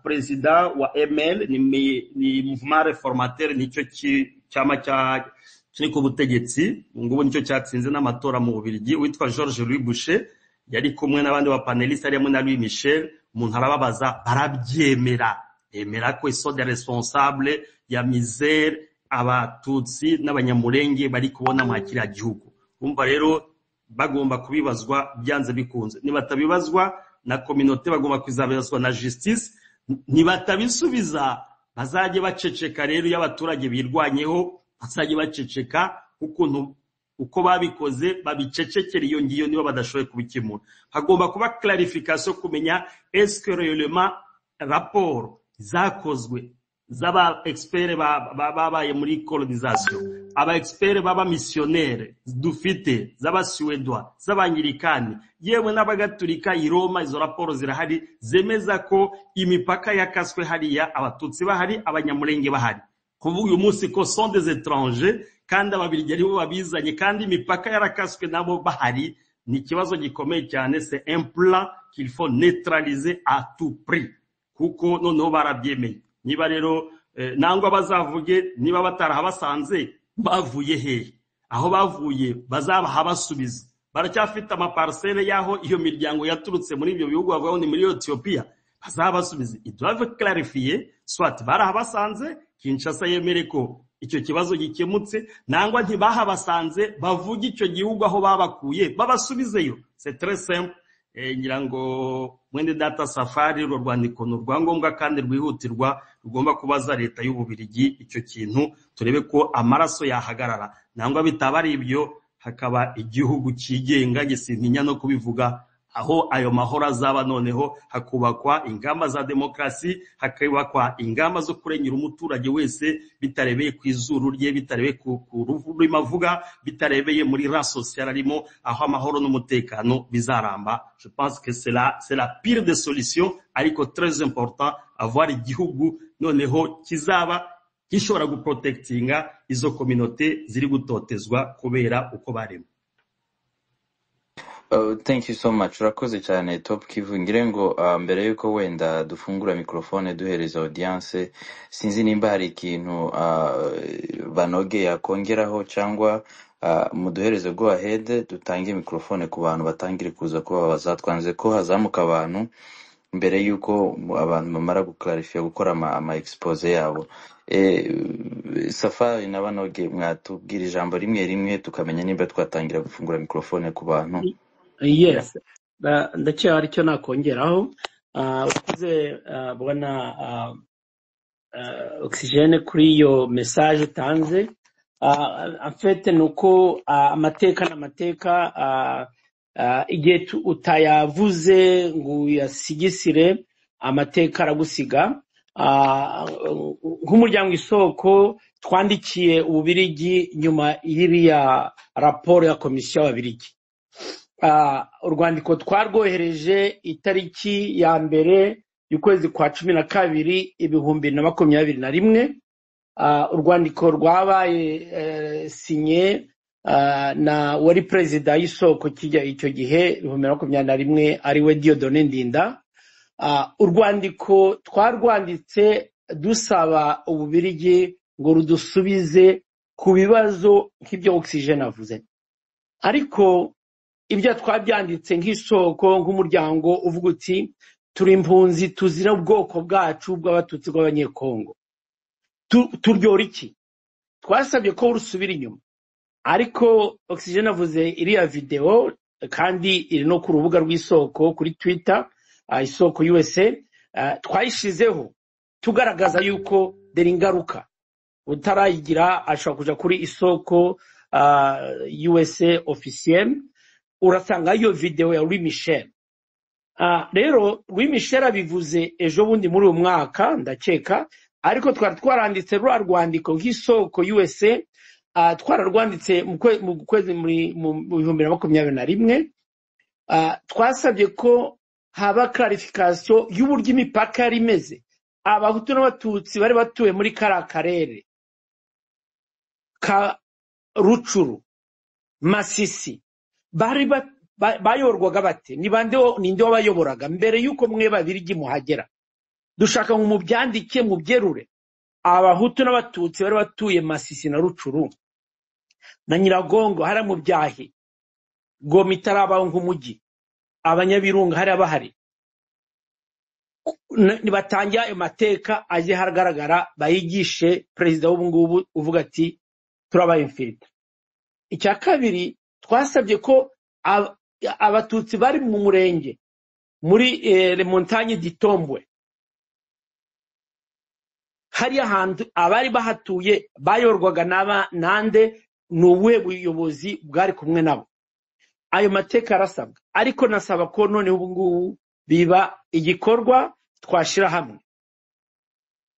perezida wa ml ni muvuma reformateur nicyo cyama kiri ku butegetsi ngubu nicyo cyatsinze n'amatora mu bubirigi witwa george louis boucher yari kumwe n'abandi bapaneliste harimo na louis michel umuntu arababaza barabyemera emera ko isode responsable ya misere abatutsi n'abanyamurenge bari kubona mwa kiriya gihugu urumva rero bagomba kubibazwa byanze bikunze nibatabibazwa na kominote bagomba kuzabibazwa na justice nibatabisubiza bazajye baceceka rero iyo abaturage birwanyeho bazajye baceceka ukuntu uko babikoze babicecekera iyo ngiyo niba badashoboye kubikemura hagomba kuba clarification kumenya eske réellement raporo zakozwe z'aba expert babaye muri colonisation aba expert baba missionnaire dufite z'abasuwedwa z'abangirikani yewe n'abagatulika i roma izo raporo zirahari zemeza ko imipaka yakaswe hariya abatutsi bahari abanyamurenge bahari kuvuga uyu munsi ko sont des étrangers kandi ababirigi aribo babizanye kandi imipaka yarakaswe nabo bahari ni ikibazo gikomeye cyane c'est un plan qu'il faut neutraliser à tout prix kuko noneho barabyemeye niba rero nangwa bazavuge niba batarahabasanze bavuye hehe aho bavuye bazabahabasubiza baracyafite amaparisere y'aho iyo miryango yaturutse muri ibyo bihugu bavuga ni muri etiyopiya bazabasubiza idove clarifiye swati barahabasanze kinshasa yemere ko icyo kibazo gikemutse nangwa ntibahabasanze bavuge icyo gihugu aho babakuye babasubizeyo c'est très simple ngira ngo mwene data safari uru rwandiko ni urwangombwa kandi rwihutirwa rugomba kubaza leta y'ububirigi icyo kintu turebe ko amaraso yahagarara nangwa bitaba ari ibyo hakaba igihugu cyigenga gisintinya no kubivuga aho ayo mahoro azaba noneho hakubakwa ingamba za demokarasi hakubakwa ingamba zo kurengera umuturage wese bitarebeye ku izuru rye bitarebeye ku rurimi avuga bitarebeye muri ra sosiyal arimo aho amahoro n'umutekano bizaramba je pense que c'est la, la pire des solutions ariko très important avoir igihugu noneho kizaba gishobora guprotectinga izo kominote ziri gutotezwa kubera uko baremwe Uh, thank you so much urakoze cyane top kivu ngire ngo uh, mbere yuko wenda dufungura mikrofone duhereza audience sinzi nimba hari ikintu uh, banoge yakongeraho cyangwa uh, muduhereze go ahead dutange mikrofone ku bantu batangire kuza kubabaza twanze ko hazamuka abantu mbere y'uko abantu bamara gukararifiya gukora ama, ama expose yabo e, safari na banoge mwatubwira ijambo rimwe rimwe tukamenya nimba twatangira gufungura mikrofone ku bantu Yes, na- ndacyari icyo nakongeraho Ah, ukoze ah, bwana ah, ah, oxygene kuri iyo message utanze Ah, afete ni uko ah, amateka ni amateka ah, ah, igihe tu- utayavuze ngo uyasigisire amateka aragusiga Ah, nk'umuryango isoko twandikiye ububirigi nyuma y'iriya raporo ya komisiyo y'ababirigi Ah, urwandiko twarwohereje itariki ya mbere y'ukwezi kwa cumi na kabiri ibihumbi na makumyabiri na rimwe Ah, urwandiko rwabaye eh, sinye ah, na wari perezida y'isoko kijya icyo gihe ibihumbi na makumyabiri na rimwe ariwe diodone ndinda Ah, urwandiko twarwanditse dusaba ububirigi ngo rudusubize ku bibazo nk'ibyo oxygen avuze ariko ibyo twabyanditse nk'isoko nk'umuryango uvuga uti turi impunzi tuzira ubwoko bwacu bw'abatutsi bw'abanyekongo Tu- turyora iki twasabye ko rusubira inyuma ariko oxygen avuze iriya videwo kandi iri no ku rubuga rw'isoko kuri twitter ah, isoko usa ah, twayishizeho tugaragaza yuko dera ingaruka utarayigira ashobora kuja kuri isoko uh, usa officiel urasanga iyo video ya louis michel uh, rero louis michel abivuze ejo bundi muri uyu mwaka ndakeka ariko twari twaranditse rura rwandiko nk'isoko usa uh, twararwanditse mu kwe- mu kwezi muri- mu mu bihumbi na makumyabiri na rimwe Ah, twasabye ko haba clarification y'uburyo imipaka yari imeze abahutu n'abatutsi bari batuye muri kariya karere ka rucuru masisi bari ba- ba- bayorwaga bate ni bande wo- ninde wabayoboraga mbere y'uko mwe babirigi muhagera dushaka ngo mubyandike mubgerure abahutu n'abatutsi bari batuye masisi na rucuru na nyiragongo hariya mu byahi goma itarabaho nk'umujyi abanyabirunga hariya bahari nibatangira ayo mateka ajye hagaragara bayigishe perezida w'ubu ngubu uvuga ati turabaye imfirita icya kabiri twasabye ko ab- abatutsi bari mu murenge muri eh, le montagne ditombwe hariya hantu abari bahatuye bayorwaga n'aba- nande ni ubuhe buyobozi bwari kumwe nabo ayo mateka arasabwa ariko nasaba ko noneho ubu ngubu biba igikorwa twashyira hamwe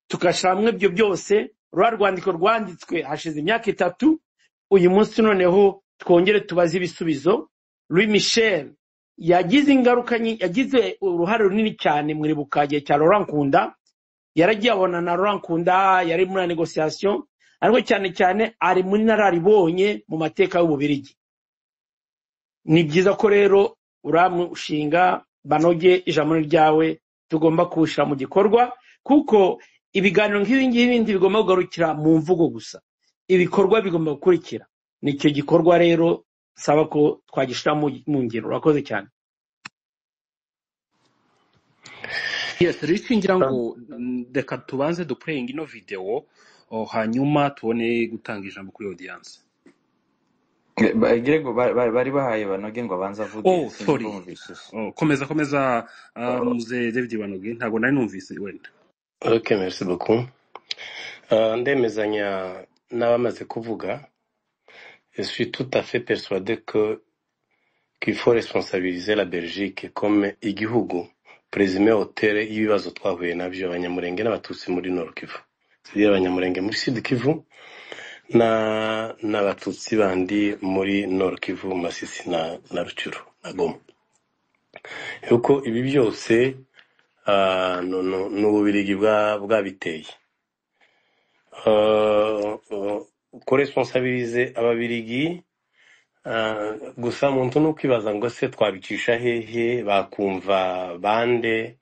tugashyira hamwe ibyo byose rwa rwandiko rwanditswe hashize imyaka itatu uyu munsi noneho twongere tubaze ibisubizo louis michel yagize ingaruka nyi- yagize uruhare runini cyane mu iribuka gihe cya laurent nkunda yaragiye abona na laurent nkunda yari muri negosiyasiyo ariko cyane cyane ari muri nararibonye mu mateka y'ububirigi ni byiza ko rero uramushinga banoge ijambo ryawe tugomba kuwushyira mu gikorwa kuko ibiganiro nk'ibi ngibi bindi bigomba kugarukira mu mvugo gusa ibikorwa bigomba gukurikira ni icyo gikorwa rero saba ko twagishyira mu mu ngiro urakoze cyane yes rich ngira ngo mm, reka tubanze dupureyinga ino videwo oh, hanyuma tubone gutanga ijambo kuri audience girego ba- ba- bari bahaye banoge ngo abanze avuge oh sinzi ko sorry mwumvishije oh, komeza komeza uh, muze david banoge ntabwo nari numvise wenda Ok, merci beaucoup. Euh, ndemezanya n'abamaze kuvuga, je suis tout à fait persuadé que qu'il faut responsabiliser la Belgique comme igihugu présumé auteur y'ibibazo twahuye nabyo abanyamurenge n'abatutsi muri Nord Kivu. C'est-à-dire abanyamurenge muri Sud Kivu na n'abatutsi bandi muri Nord Kivu, Masisi na na Rucuru na Goma. Yuko ibi byose ah, ni ni- ni Ububirigi bwa- bwabiteye. Uh, uh, kuresponsabilize ababirigi uh, gusa muntu ni ukwibaza ngo se twabicisha hehe bakumva bande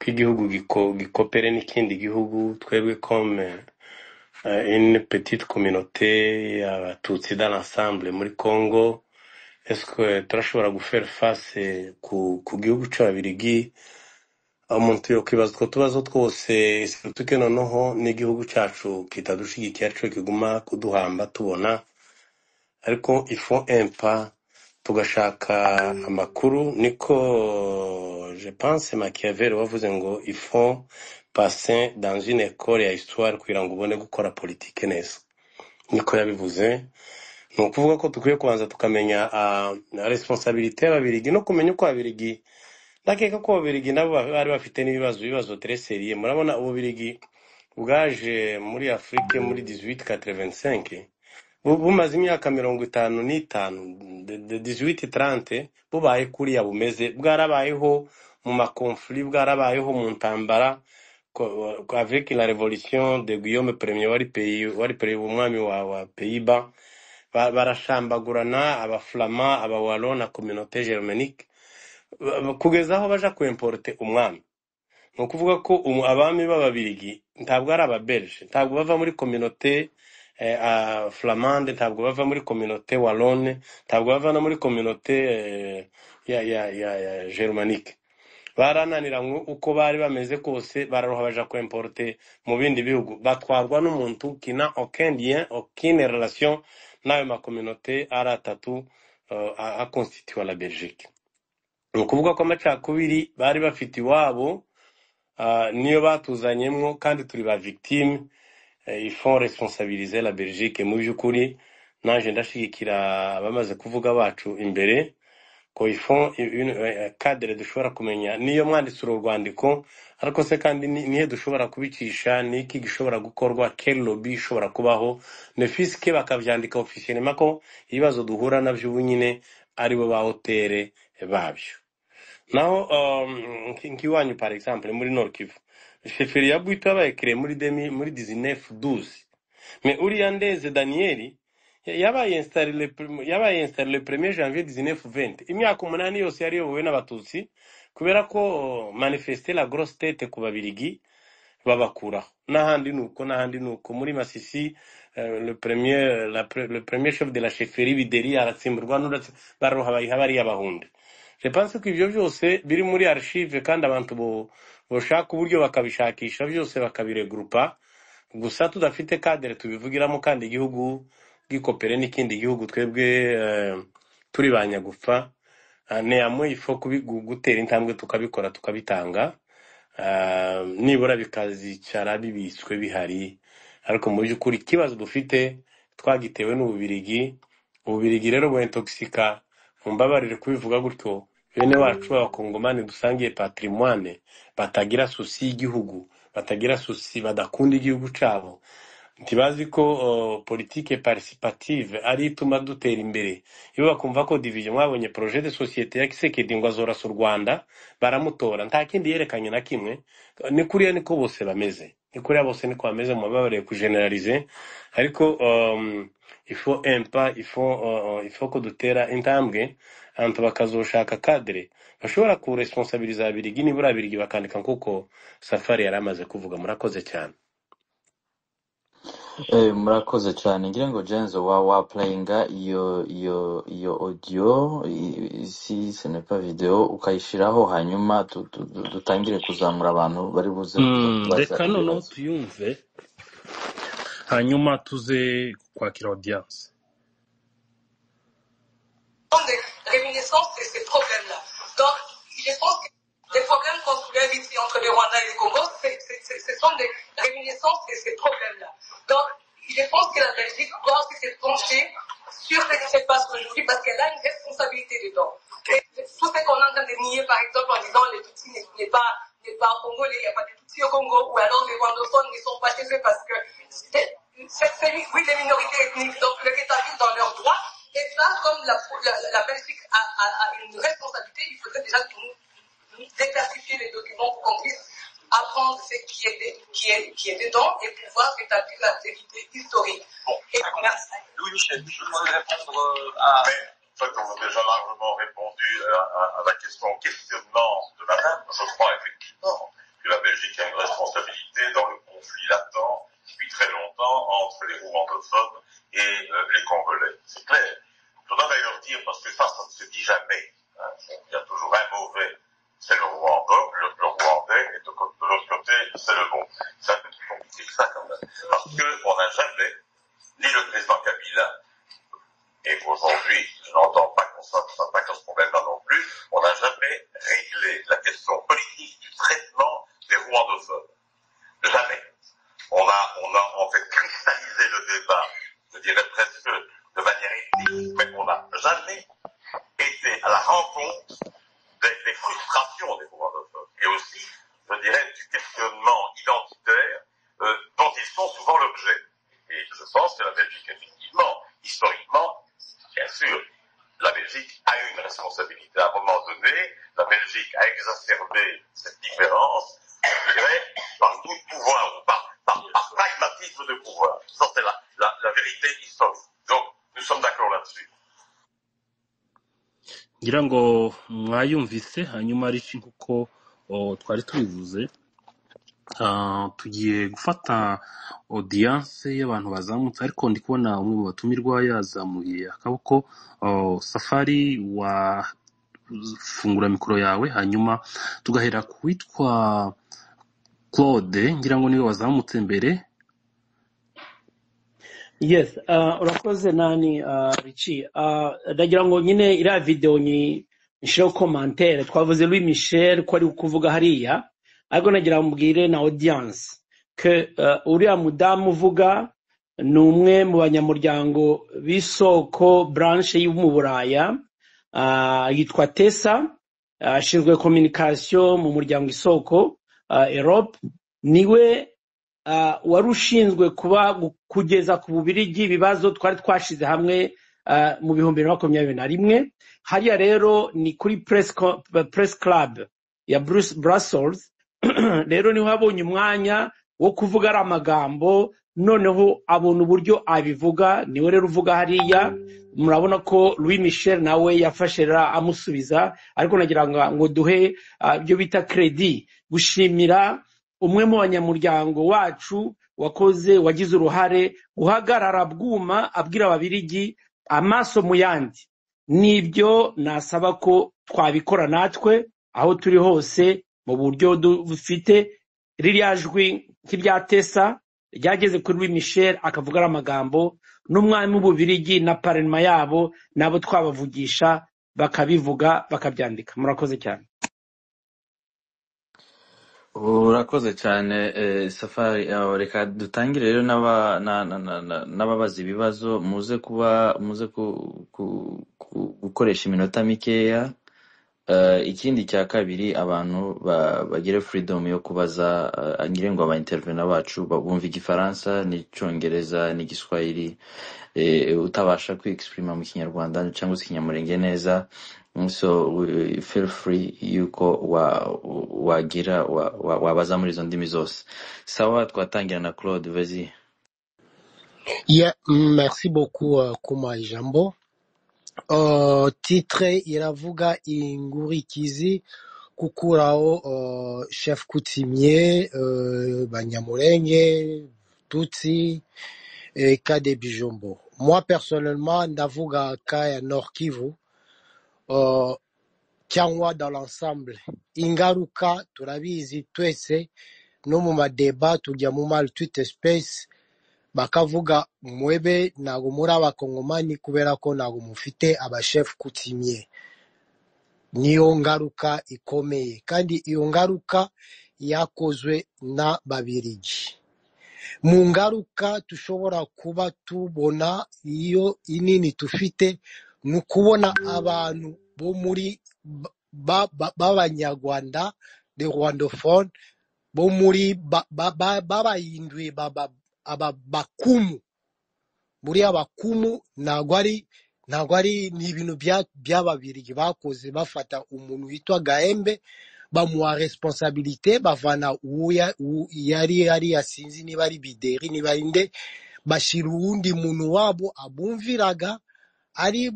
ko igihugu giko- gikopere n'ikindi gihugu twebwe comme uh, une petite communauté y'abatutsi dans l'ensemble muri congo est-ce que turashobora gufere face ku, ku gihugu c'ababirigi aho umuntu yakwibaza utwo tubazo twose situke noneho n'igihugu cyacu kitadushyigikiye aricyo kiguma kuduhamba tubona ariko ifo empa tugashaka amakuru niko je pense machiavel wavuze ngo ifo pase dans une école ya histoire kugira ngo ubone gukora politike neza niko yabivuze ni ukuvuga ko dukwiye kubanza tukamenya ah, responsabilité y'ababirigi no kumenya uko ababirigi ndakeka ko ababirigi nabo bari bafite n'ibibazo ibibazo tereseriye murabona ububirigi bwaje muri afurike muri 1885 bu- bumaze imyaka mirongo itanu n'itanu de- de 1830 bubaye kuriya bumeze bwarabayeho mu makonfuri bwarabayeho mu ntambara ko- avec la revolution de guillaume premier wari pays wari pays umwami wa, wa pays-bas Ba- barashambagurana abaflama abawalo na communauté germanique ba- ba- kugeza aho baja kwemporte umwami ni ukuvuga ko umu- abami b'ababirigi ntabwo ari ababerge ntabwo bava muri kominote eh, ah, flamande ntabwo bava muri kominote wallone ntabwo bava no muri kominote eh, ya, ya, ya, ya germanique barananira ngo uko bari bameze kose bararuha baja kwemporte mu bindi bihugu batwarwa n'umuntu kina aucun lien aucune relation n'ayo makominote ari atatu eh, a- aconstitue la belgique ni ukuvuga ko amacakubiri bari bafite iwabo ah, niyo batuzanyemo kandi turi ba victime eh, ils font responsabiliser la belgique mu by'ukuri naje ndashyigikira abamaze kuvuga bacu imbere ko ils font une eh, cadre dushobora kumenya niyo mwanditse uru rwandiko ariko se kandi ni- nihe dushobora kubicisha ni iki gishobora gukorwa quel lobby ishobora kubaho ne fiske bakabyandika officiellement ko ibibazo duhura nabyo ubu nyine ari bo ba hotere babyo naho um, nk- nk'iwanyu par exemple muri nord kivu sheferi ya bwite yabaye kire muri demi muri 19 12 me uriya ndeze daniyeli yabaye instarile prim- yabaye instarile premier janvier 1920 imyaka umunani yose yari iyobowe n'abatutsi kubera ko manifeste la grosse tete ku babirigi babakuraho n'ahandi ni uko n'ahandi ni uko muri masisi eh, le premier la pre- le premier chef de la chefferie bideri aratsimburwa n'uratsi baroha bayiha bariya bahunde je pense ko ibyo byose biri muri archive kandi abantu bo- boshaka uburyo bakabishakisha byose bakabiregurupa gusa tudafite kadere tubivugiramo kandi igihugu bwikopere n'ikindi gihugu twebwe eh, turi ba nyagufa Ah, néanmoins il faut kubi- gu- gutera intambwe tukabikora tukabitanga Ah, nibura bikazicara bibitswe bihari ariko mu by'ukuri ikibazo dufite twagitewe n'ububirigi ububirigi rero burentoxika mumbabarire kubivuga gutyo bene wacu abakongomani dusangiye patrimoine batagira susi y'igihugu batagira susi badakunda igihugu cabo ntibazi ko uh, politike participative ari ituma dutera imbere iyo bakumva ko division mwabonye projet de societe ya Kisekedi ngo azorasa u Rwanda baramutora nta kindi yerekanye na kimwe ni kuriya niko bose bameze ni kuriya bose niko bameze mubabareye ku generalize ariko um, ifo empa ifo uh, ifo ko dutera intambwe abantu bakazoshaka kadre bashobora kuresponsabiliza abirigi nibura abirigi bakandika nkuko safari yari amaze kuvuga murakoze cyane Eh, murakoze cyane ngira ngo James wa wa playinga iyo iyo iyo audio i- i- si ce n'est pas video ukayishiraho hanyuma tu- tu- tu- dutangire kuzamura abantu bari buze kuza Mm, kubaza reka noneho ibibazo tuyumve hanyuma tuze kwakira audience des réminiscences c'est ces problèmes-là. Donc, je pense que les problèmes qu'on soulève ici entre les Rwandais et les Congos, c'est- c'est- c'est- ce sont des réminiscences de ces problèmes-là. Donc, je pense que la Belgique doit aussi se pencher sur ce qui se passe aujourd'hui parce qu'elle a une responsabilité dedans. Et tout ce qu'on est en train de nier, par exemple, en disant les Tutsis n'est n'est pas, n'est pas congolais, il n'y a pas de Tutsis au Congo, ou alors les Rwandophones ne sont pas chez eux parce que c'est c'est- c'est- oui, les minorités ethniques, donc le rétablir dans leurs droits, et ça, comme la, la- la Belgique a, a- a une responsabilité, il faudrait déjà que nous, nous déclassifier les documents pour qu'on puisse apprendre ce qui est, de- qui est, qui est dedans et pouvoir rétablir la vérité historique. Bon, et merci. Louis-Michel, je voudrais répondre euh, à... Mais, en fait, on a déjà largement répondu à, à- à la question questionnement de madame. Je crois effectivement que la Belgique a une responsabilité dans le conflit latent depuis très longtemps entre les rwandophones et euh, les Congolais. C'est clair. Je dois d'ailleurs dire, parce que ça, ça ne se dit jamais, hein, il y a toujours un mauvais, c'est le Rwanda, le, le Rwandais, et de, co- de l'autre côté, c'est le bon. C'est un peu plus compliqué que ça quand même. Parce qu'on n'a jamais, ni le président Kabila, et aujourd'hui, je n'entends pas qu'on soit- qu'on s'attaque à ce problème-là non plus, on n'a jamais réglé la question politique du traitement des Rwandophones. Jamais on a, on a en fait cristallisé le débat, je dirais presque de manière ethnique, mais on n'a jamais été à la rencontre des, des frustrations des gouvernements et aussi, je dirais, du questionnement identitaire euh, dont ils sont souvent l'objet. Et je pense que la Belgique, effectivement, historiquement, bien sûr, la Belgique a une responsabilité. À un moment donné, la Belgique a exacerbé cette différence, je dirais, par goût de pouvoir, ou par, par, par pragmatisme de pouvoir. Ça, c'est la, la, la vérité historique. Donc, nous sommes d'accord là-dessus. ngira ngo mwayumvise hanyuma ari nk'uko oh, twari tubivuze Ah, tugiye gufata audience y'abantu bazamutse ariko ndi kubona umwe mu batumirwa yazamuye akaboko Oh, safari wafungura mikoro yawe hanyuma tugahera ku witwa claude ngira ngo niwe wazamutse mbere Yes, uh, urakoze nani uh, Richie. Uh, ndagira ngo nyine iriya video nyi nshireho commentaire. Twavuze Louis Michel ko ari kuvuga hariya, ariko nagira ngo mbwire na audience que uh, uriya mudamu uvuga ni umwe mu banyamuryango b'isoko branche yo mu Buraya uh, yitwa Tesa uh, ashinzwe communication mu muryango isoko uh, Europe niwe Ah, wari ushinzwe kuba gu- kugeza ku bubirigi ibibazo twari twashize hamwe ah, mu bihumbi bibiri na makumyabiri na rimwe hariya rero ni kuri press, co- press club ya Bruce Brussels rero niho habonye umwanya wo kuvuga ari amagambo noneho abona uburyo abivuga niwe rero uvuga hariya murabona ko louis michel nawe yafashe ra amusubiza ariko nagira ngo ngo duhe ah, ibyo bita kredi gushimira umwe mu banyamuryango wacu wakoze wagize uruhare guhagarara bwuma abwira ababirigi amaso mu yandi nibyo nasaba ko twabikora natwe aho turi hose mu buryo dufite ririya jwi nk'irya tesa ryageze kuri louis michel akavuga ari amagambo n'umwami w'ububirigi na parenoma yabo nabo twabavugisha bakabivuga bakabyandika murakoze cyane urakoze cyane eh, safari aho reka dutangire rero n'aba- na- na- na- na- n'ababaza ibibazo muze kuba muze ku- ku- ku- gukoresha iminota mikeya Eh, ikindi cya kabiri abantu ba- bagire freedom yo kubaza eh, ngira ngo abaintervena bacu ba- bumva igifaransa n'icyongereza n'igiswahili eh, utabasha kwiexprima mu kinyarwanda cyangwa se ikinyamurenge neza so we- feel free yuko wa- wagira wa- wa- wabaza muri izo ndimi zose sawa twatangira na claude vazi Yeah, merci beaucoup uh, Kuma Ijambo. Uh, titre iravuga ingurikizi kukuraho uh, chef coutumier uh, Banyamulenge, Tutsi et Kade Bijombo. Moi personnellement ndavuga Kaya Nord Kivu uh, cyangwa dans l'ensemble ingaruka turabizi twese no mu madeba tujya mu mal toute espèce bakavuga mwebe ntabwo muri abakongomani kubera ko ntabwo mufite abashefu kutimye niyo ngaruka ikomeye kandi iyo ngaruka yakozwe na babirigi mu ngaruka dushobora kuba tubona iyo inini dufite ni ukubona abantu bo muri ba- ba- b'abanyarwanda de rwandophone bo muri ba- ba- ba- babahinduye baba- aba bakumu buriya bakumu ntabwo ari ntabwo ari ni ibintu bya- by'ababirigi bakoze bafata umuntu witwa gaembe bamuha responsabilite bavana uwo ya- uwo yari yari yasinzi niba ari bideri niba ari nde bashira uwundi muntu wabo abumviraga ari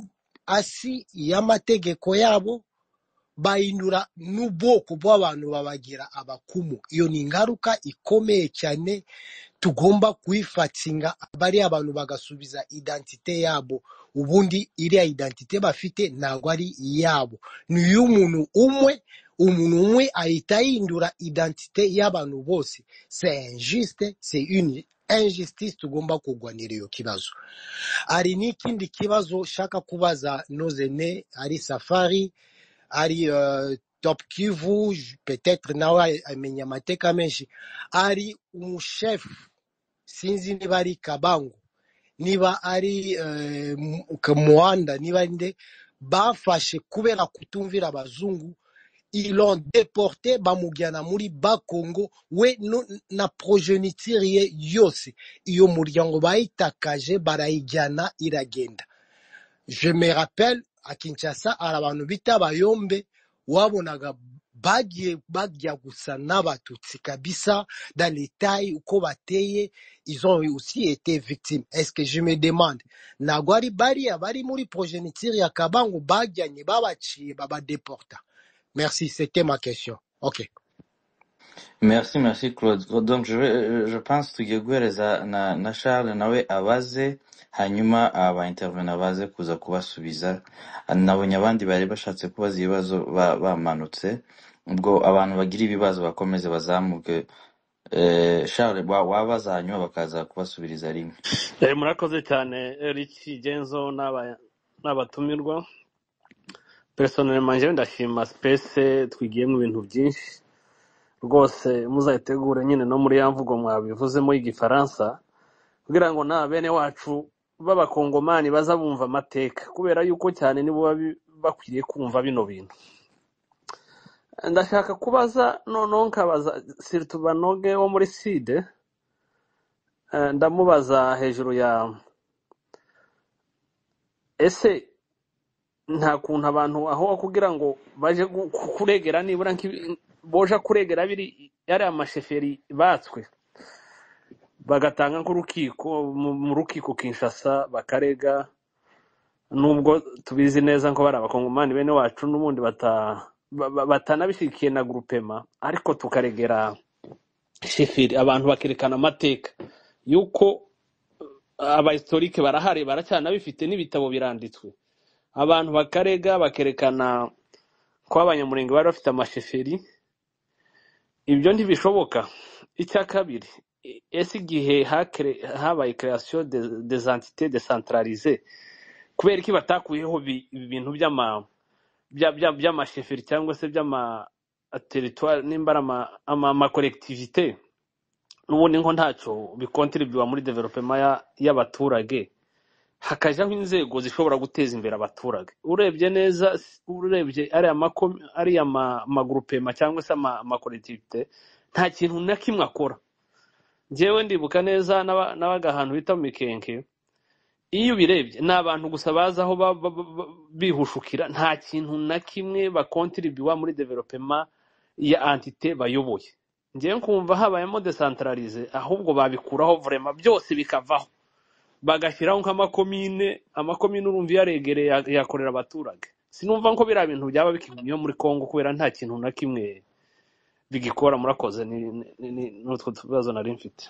asi y'amategeko yabo bahindura n'ubwoko bw'abantu babagira abakumu iyo ni ingaruka ikomeye cyane tugomba kuyifatinga bari abantu bagasubiza identite yabo ubundi iriya identite bafite ntabwo ari iyabo ni iy'umuntu umwe umuntu umwe ahita yindura identite y'abantu bose se injiste se une injustice tugomba kurwanira iyo kibazo hari n'ikindi kibazo shaka kubaza nozene ari safari ari uh, top kivu j- peut-être nawe amenya amateka menshi ari umushefu sinzi niba ari kabangu niba ari eh, mu- ku muhanda niba ari nde bafashe kubera kutumvira abazungu ilon deporte bamujyana muri bakongo we no, na progenitire ye yose iyo muryango bayitakaje barayijyana iragenda je me rappelle à Kinshasa hari abantu bita abayombe wabonaga bagiye bajya gusa n'abatutsi kabisa dans les tailles uko bateye ils ont aussi été victimes est ce que je me demande ntabwo ari bariya bari muri progeniture ya kabangu bajyanye babaciye babadeporta merci c'était ma question ok Merci, merci Claude. Donc je vais, je pense tugiye guhereza na, na Charles nawe abaze hanyuma aba intervenant baze kuza kubasubiza. Nabonye abandi bari bashatse kubaza ibibazo ba- bamanutse. Ubwo abantu bagira ibibazo bakomeze bazamuke. Eh, Charles wa- wabaza hanyuma bakaza kubasubiriza rimwe. Eh, murakoze cyane Eric Genzo n'aba- n'abatumirwa personellement jewe ndashima space twigiyemo ibintu byinshi rwose muzayitegure nyine no muri ya mvugo mwabivuzemo y'igifaransa kugira ngo na bene wacu b'abakongomani baza bumva amateka kubera yuko cyane nibo babi- bakwiriye kumva bino bintu ndashaka kubaza noneho nkabaza siritu banoge wo muri side eh, ndamubaza hejuru ya ese nta kuntu abantu aho kugira ngo baje gu- ku- kuregera nibura nk'i- boja kuregera biri yari amasheferi batswe bagatanga nk'urukiko mu mu rukiko kinshasa bakarega nubwo tubizi neza ko bari abakongomani bene wacu n'ubundi bata- ba- ba- batanabishyigikiye na gurupema ariko tukaregera sheferi abantu bakerekana amateka y'uko abahistorike barahari baracyanabifite n'ibitabo biranditswe abantu bakarega bakerekana ko abanyamurenge bari bafite amasheferi ibyo ntibishoboka icya kabiri e- ese igihe hakere- habaye creation des des entités decentralisées kubera iki batakuyeho bi- ibintu by'ama bya- bya- by'amasheferi cyangwa se by'ama teritwari nimba ari ama- ama- amakolektivite n'ubundi ngo ntacyo bikontribuywa muri developema ya- y'abaturage hakajyaho inzego zishobora guteza imbere abaturage urebye neza urebye ariya mako- ariya ma- magurupema cyangwa se ama- amakolektivite nta kintu na kimwe akora njyewe ndibuka neza n'aba- n'abaga ahantu bita mu mikenke iyo ubirebye ni abantu gusa baza aho ba- ba- ba- bihushukira nta kintu na kimwe bakontribuywa muri developema ya antite bayoboye ngewe nkumva habayemo desantararize ahubwo babikuraho vurema byose bikavaho bagashyiraho nk'amakomine amakomine urumva iyo aregereye ya- yakorera abaturage sinumva ko biriya bintu byaba bikigumiyeho muri congo kubera nta kintu na kimwe bigikora murakoze ni- ni- ni- n'utwo tubazo nari mfite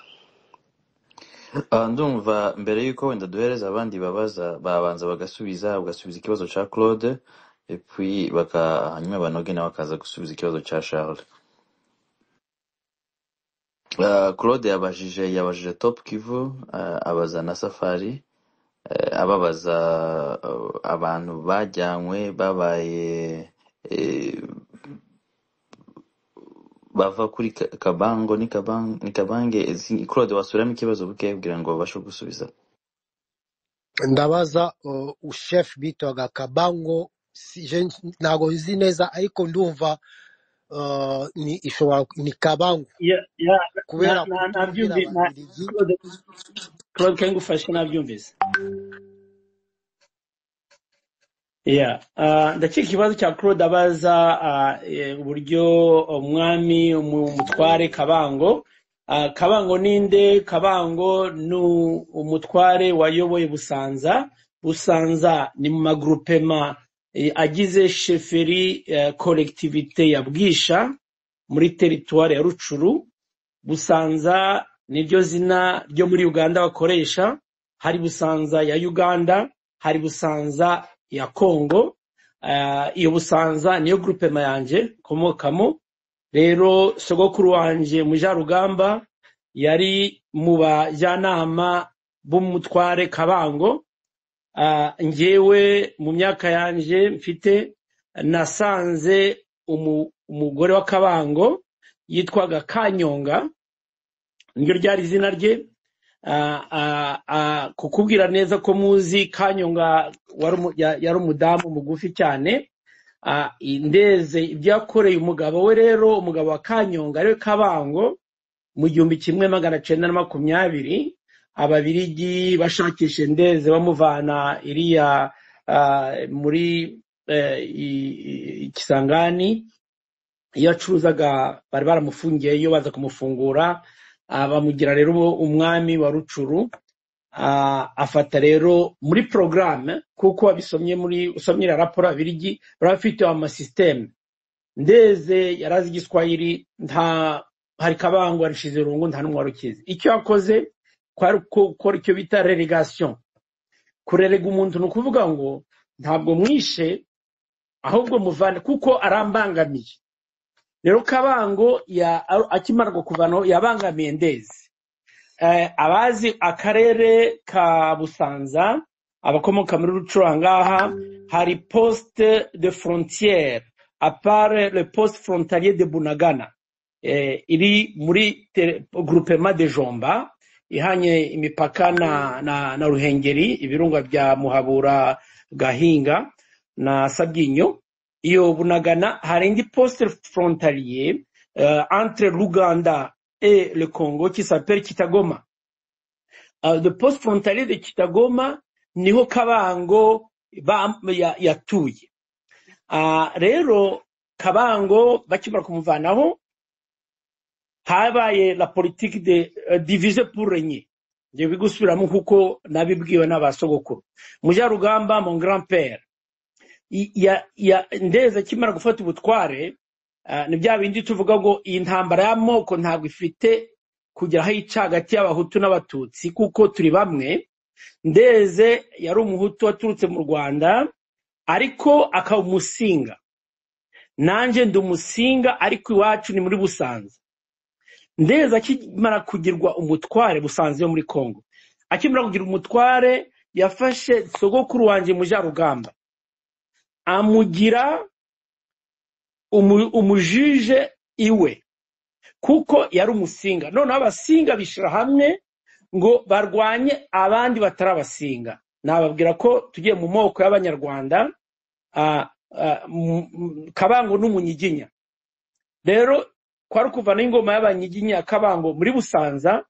Ah, ndumva mbere y'uko wenda duhereza abandi babaza babanza bagasubiza ugasubiza ikibazo ca claude epui baka hanyuma banoge nawe akaza gusubiza ikibazo ca charles Ah, claude yabajije yabajije top kivu ah, abaza na safari eh, ababaza eh, abantu bajyanywe babaye eh, bava kuri Ka- kabango ni kabange, ni kabange izi- claude wasubiramo ikibazo buke kugira ngo babashe gusubiza ndabaza uh, ushefu bitwaga kabango si- je ntago nzi neza ariko ndumva uh, ni ishobora ni kabango Ya- ya- kubera na- na- kutumvira nabyumvi- na- ababiligi Claude Claude Kengo ufashe nabyumvise Yeah. Uh, ndakeka ikibazo cya Claude abaza uh, eh, uburyo umwami umu- umutware Kabango uh, Kabango ninde? Kabango ni umutware wayoboye Busanza. Busanza ni mu magrupema eh, agize sheferi eh, collectivité ya Bwisha muri teritwari ya Rucuru. Busanza niryo zina ryo muri Uganda bakoresha. Hari Busanza ya Uganda, hari Busanza ya Congo. Ah, Iyo Busanza niyo grupema yanjye komokamo. Rero sogokuru wanje Mujarugamba yari mu bajyanama b'umutware Kabango. Ah, njyewe mu myaka yanje mfite nasanze umu- umugore wa Kabango yitwaga Kanyonga niryo ryari izina rye Ah, ah, ah, kukubwira neza ko muzi kanyonga wari umu- ya- yari umudamu mugufi cyane Ah, indeze ibyo yakoreye umugabo we rero umugabo wa kanyonga ariwe kabango mu gihumbi kimwe magana cyenda na makumyabiri ababirigi bashakisha indeze bamuvana iriya ah, muri eh, i- i- i- kisangani iyo acuruzaga bari baramufungiye iyo baza kumufungura ah, bamugira rero ubu umwami wa rucuru Ah, afata rero muri porogaramu kuko wabisomye muri usomye iriya raporo abirigi baba bafite amasisiteme ndeze yari azi igiswahili nta hari kabangwa rishize irungu nta n'umwe wari ukizi icyo yakoze kwari gukora icyo bita relegasiyo kurerega umuntu ni ukuvuga ngo ntabwo mwishe ahubwo muvane kuko arambangamiye rero kabango ya- akimara kukuvanaho yabangamiye ndezi eh, abazi akarere ka busanza abakomoka muri rucurangaha hari poste de frontiere apare le poste frontalier de bunagana eh, iri muri tere- groupement de jomba ihanye imipaka na, na, na ruhengeri ibirunga bya muhabura gahinga na sabyinyo iyo bunagana hari indi poste frontalier eh, entre l'uganda et le congo qui s'appelle kitagoma uh, the post frontalier de Kitagoma niho Kabango ba, ya, yatuye uh, rero Kabango bakimara kumuvanaho habaye la politiki de eh, divize purenye ngiye bigusubiramo kuko nabibwiwe n'abasogokuru mujarugamba mon grand pere I- ya- ya- ndeza akimara gufata ubutware ah, ni bya bindi tuvuga ngo iyi ntambara y'amoko ntabwo ifite kugera aho ica hagati y'abahutu n'abatutsi kuko turi bamwe ndeze yari umuhutu waturutse mu rwanda ariko akaba umusinga nanjye ndi umusinga ariko iwacu ni muri busanza ndeza akimara kugirwa umutware busanza yo muri kongo akimara kugira umutware yafashe sogokuru wanjye mujarugamba amugira umu- umujije iwe kuko yari umusinga noneho abasinga bishyira hamwe ngo barwanye abandi batari abasinga nababwira ko tugiye mu moko y'abanyarwanda ah, ah, mu- mu- kabango n'umunyiginya rero kwari kuvana ingoma y'abanyiginya ya kabango muri busanza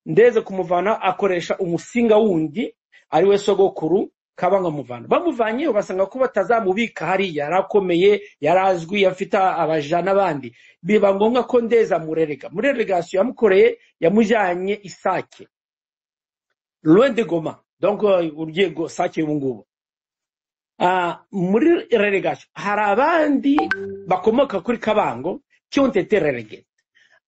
ndeze kumuvana akoresha umusinga wundi ari we sogokuru kaba nkamuvana bamuvanyeyo basanga ko batazamubika hariya yari akomeye yari azwi afite abaja n'abandi biba ngombwa ko ndeze amurerega murerega yasuye yamukoreye yamujyanye isake loin de goma donc euh, ugiye go sake ubu ngubu Ah, muri relegation hari abandi bakomoka kuri kabango cyontete relegate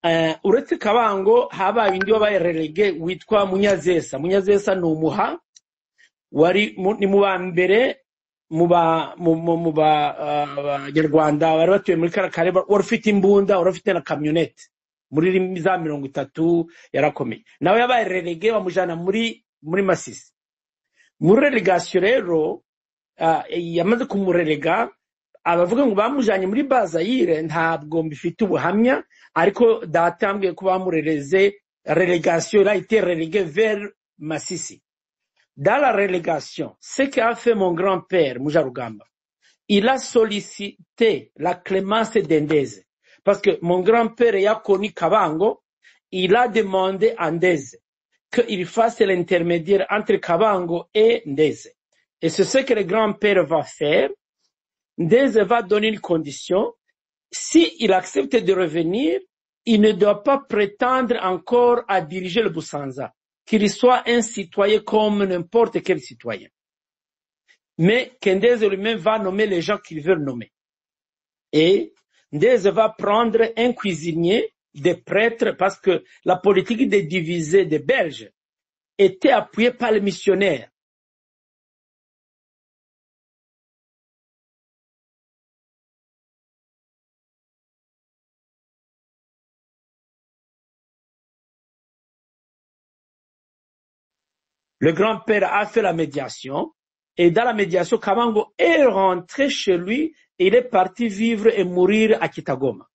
Eh, uretse kabango habaye undi wabaye rerege witwa munyazesa munyazesa ni umuha wari mu- ni mu ba mbere mu ba- mu- mu- mu ba- ah, abanyarwanda bari batuye muri karakare ba- wari ufite imbunda wari ufite na kamyonete muri rim- za mirongo itatu yarakomeye nawe yabaye rerege bamujyana muri muri masisi muri relegasiyo rero ah, yamaze kumurerega abavuga ngo bamujyanye muri bazayire ntabwo mbifite ubuhamya ariko data yambwiye ko bamurereze relegasiyo irahite rerege vers masisi dans la relégation ce que a fait mon grand père mujarugamba il a sollicité la clémence d'Endeze. Parce que mon grand-père Yakoni Kabango, il a demandé à Ndeze qu'il fasse l'intermédiaire entre Kabango et Ndeze. Et c'est ce que le grand-père va faire. Ndeze va donner une condition. S'il accepte de revenir, il ne doit pas prétendre encore à diriger le Boussanza, qu'il soit un citoyen comme n'importe quel citoyen. Mais Kendeze lui-même va nommer les gens qu'il veut nommer. Et Ndeze va prendre un cuisinier, des prêtres, parce que la politique des divisés des Belges était appuyée par les missionnaires. Le grand-père a fait la médiation. Et dans la médiation, Kamango est rentré chez lui et il est parti vivre et mourir à Kitagoma.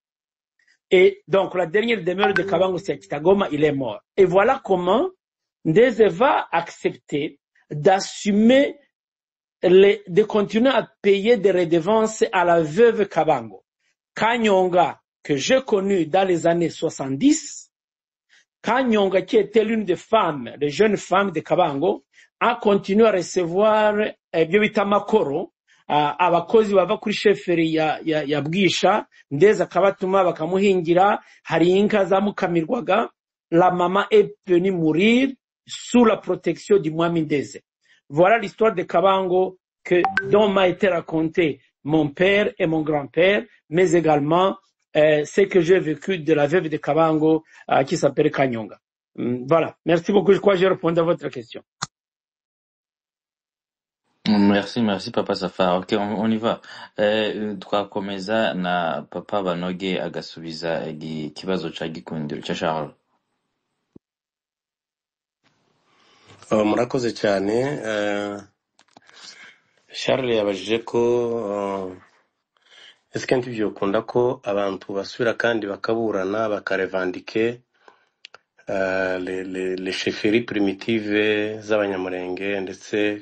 Et donc, la dernière demeure de Kabango, c'est à Kitagoma, il est mort. Et voilà comment Ndeze va accepter d'assumer le- de continuer à payer des redevances à la veuve Kabango. Kanyonga, que j'ai connu dans les années 70, Kanyonga, qui était l'une des femmes, des jeunes femmes de Kabango, a continué à recevoir ibyo bita amakoro ah, abakozi bava kuri sheferi ya, ya, ya bwisha ndeze akabatuma bakamuhingira hari inka zamukamirwaga la mama est venue mourir sous la protection du mwami ndeze voilà l'histoire de Kabango que, dont m'a été raconté mon père et mon grand-père, mais également euh, ce que j'ai vécu de la veuve de Kabango euh, qui s'appelle Kanyonga. Hum, Voilà, merci beaucoup. Je crois que j'ai répondu à votre question. Merci, merci Papa Safa. Ok, on, on y va. Eh, twakomeza na Papa Banoge agasubiza igi- ikibazo ca Gikundiro ca Charles. Uh, murakoze cyane uh, charles yabajije ko uh, ese kenshi byokunda ko abantu basubira kandi bakaburana bakarevandike uh, le, le, le sheferi primitive z'abanyamurenge ndetse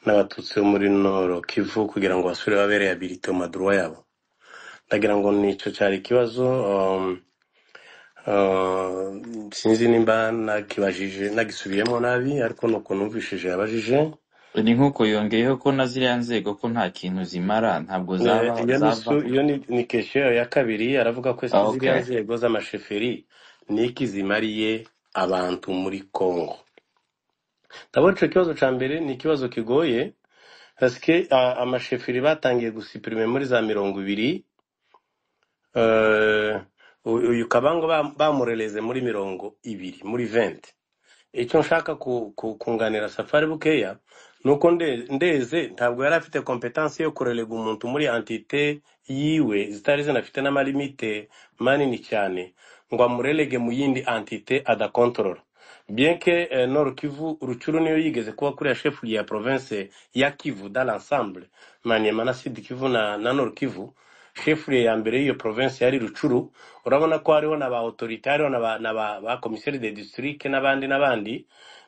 n'abatutsi bo muri noro kivu kugira ngo basubire babe rehabilite mu maduruwa yabo ndagira ngo nicyo cyari ikibazo um, uh, sinzi nimba nakibajije nagisubiyemo nabi ariko ni uko numvishije yabajije ni nk'uko yongeyeho ko na ziriya nzego ko nta kintu zimara ntabwo Eh, zaba iyo ni su zavaho iyo ni, ni kesho yawe ya kabiri aravuga ko Ah, ziriya okay nzego z'amasheferi niki zimariye abantu muri Kongo ndabona ico kibazo ca mbere ni ikibazo kigoye paske ah, amasheferi batangiye gusiprime muri za mirongo ibiri eh, uyu uyu kabango bam- bamureleze muri mirongo ibiri muri 20 icyo nshaka ku, ku, kunganira safari bukeya nuko nde- ndeze ntabwo yari afite kompetansi yo kurelega umuntu muri antite yiwe zitari zinafite n'amalimite manini cyane ngo amurelege mu yindi antite adakontorora bien que eh, nord kivu rucuru niyo yigeze kuba kuriya chef ya province ya kivu dans l'ensemble maniema na sud kivu na, na nord kivu shefuriye ya mbere y'iyo province yari rucuru urabona ko hariho na ba autorite hariho na ba, na ba, ba commissaire de district n'abandi n'abandi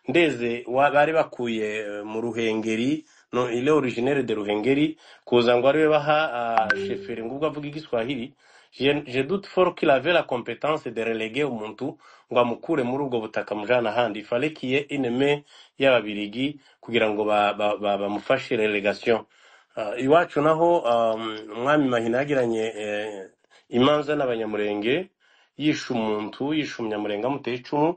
ndeze wa- bari bakuye eh, mu ruhengeri no ile originaire de ruhengeri kuza ngo ariwe baha uh, sheferi ngubwo avuga igiswahili je je doute fort qu'il avait la compétence de reléguer umuntu ngo amukure muri ubwo butaka mujana handi fallait qu'il y ait une main y'ababirigi kugira ngo bamufashe ba, ba, ba bamufashe relegation Ah, iwacu naho um, umwami mahina yagiranye eh, imanza n'abanyamurenge yishe umuntu yishe umunyamurenge amuteye icumu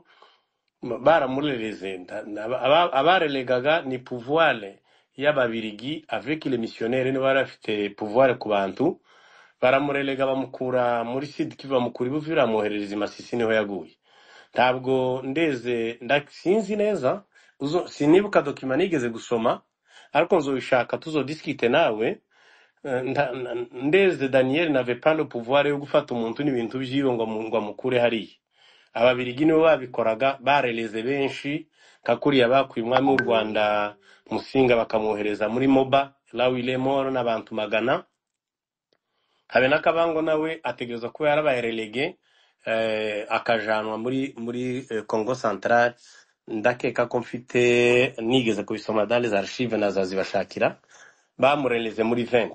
m- baramurereze nda- nda- aba- abarelegaga ni pouvoire y'ababirigi avec les missionnaires nibo bari bafite pouvoire ku bantu baramurelega bamukura muri sud kivu bamukura ibuvi bamwoherereza i masisi niho yaguye ntabwo ndeze nda- sinzi neza uzo- sinibuka dokima nigeze gusoma ariko nzoyishaka tuzodisikite nawe Eh, nta- na- ndeze daniel n'avait pas le pouvoir yo gufata umuntu n'ibintu by'iwe ngo amu- ngo amukure hariya ababirigi nibo babikoraga bareleze benshi kakuriya bakuye umwami w'u rwanda musinga bakamwohereza muri moba lawilemoro n'abantu magana habe n'akabango nawe ategereza kuba yarabaye relege eh, akajanwa muri muri eh, congo centrale ndakeka ko mfite nigeze kubisoma dans les archives nazazibashakira bamureleze muri 20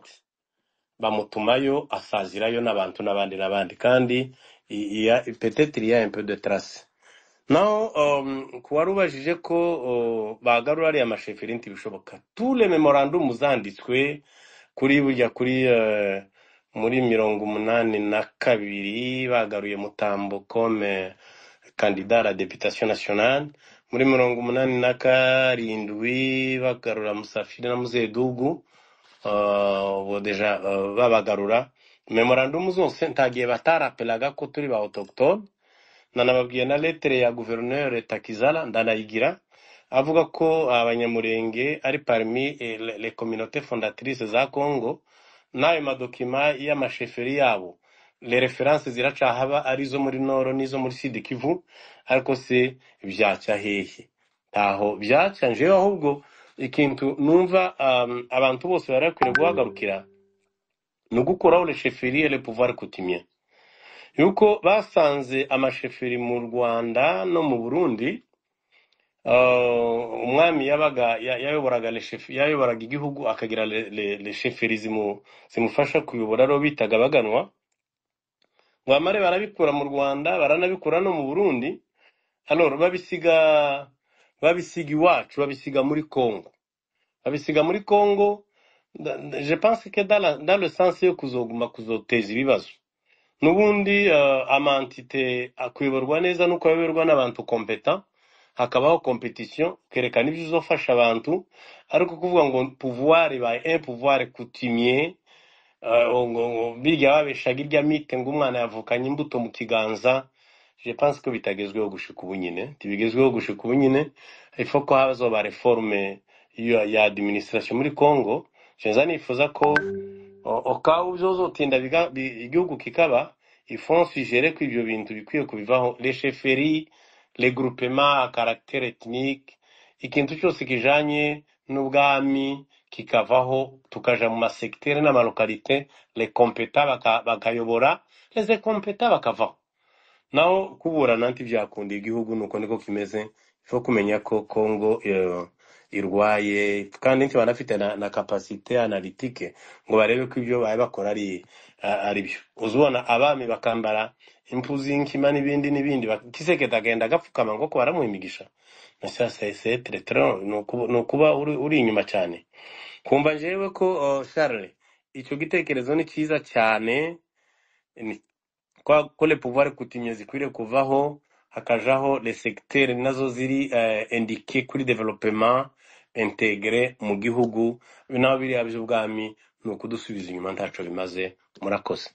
bamutumayo asazirayo n'abantu n'abandi n'abandi kandi i- iya- peut-être il y a un peu de trace naho um, kuwarubajije ko uh, bagarura ariya masheferi nti bishoboka tous les memorandum zanditswe kuri burya kuri uh, muri mirongo umunani na kabiri bagaruye mutambo comme candidat à la députation nationale muri mirongo umunani na karindwi bagarura musafiri na muzedugu Uh, ubu deja uh, babagarura memorandumu zose nta gihe batarapelaga ko turi ba autochtone nanababwiye na letere ya guverineri takizara ndanayigira avuga ko abanyamurenge ari parmi eh, le le communauté fondatrice za congo n'ayo madokima y'amasheferi yabo le reference ziracahaba arizo muri noro n'izo muri sud kivu ariko se byacya hehe ntaho byacya njewe ahubwo ikintu numva um, abantu bose bari bakwiye guhagarukira ni ugukuraho le chefferie et le pouvoir coutumier yuko basanze amasheferi mu rwanda no mu burundi Uh, umwami yabaga ya- yayoboraga le chef- yayoboraga igihugu akagira le- le- le sheferi zimu- zimufasha kuyobora aribo bitaga baganwa ngo amare barabikura mu rwanda baranabikura no mu burundi alors babisiga babisiga iwacu babisiga muri congo babisiga muri congo nda- nda- je pense que dans la- dans le sens yo kuzoguma kuzoteza ibibazo n'ubundi eh, amantite akuyoborwa neza nuko ayoborwa n'abantu kompeta hakabaho competition kerekana ibyo uzofasha abantu ariko kuvuga ngo pouvoir ba un pouvoir coutumier eh, ngo ngo birya babeshaga irya mite ngo umwana yavukanye imbuto mu kiganza je pense ko bitagezweho gushika ubu nyine ntibigezweho gushika ubu nyine ifo ko hazoba reforme ya, ya administration muri Congo jenza nifuza ko O- okawu byozotinda biga- bi- igihugu kikaba ifonse igere ko ibyo bintu bikwiye kubivaho le sheferi le groupement caractere ethnique ikintu cyose kijanye n'ubwami kikavaho tukaja mu masektere n'amalokalite les compétents baka- bakayobora les incompétents bakavaho naho kuburana nti byakunda igihugu nuko niko kimeze ifo kumenya ko congo irwaye kandi ntibanafite na, na kapasite analitike ngo barebe ko ibyo bari bakora ari ari byo uza ubona abami bakambara impu z'inkima n'ibindi n'ibindi bak- kisekedi agenda agapfukama ngo ko baramuha imigisha na sasa esetere ni ukuba uri, uri inyuma cyane kumva njyewe ko uh, Charles icyo gitekerezo ni cyiza cyane ni kwa kole pouvoir coutumier zikwiriye kuvaho hakajaho les secteurs nazo ziri eh, indiqué kuri développement intégré mu gihugu naho biriya by'ubwami ni ukudusubiza inyuma ntaco bimaze murakoze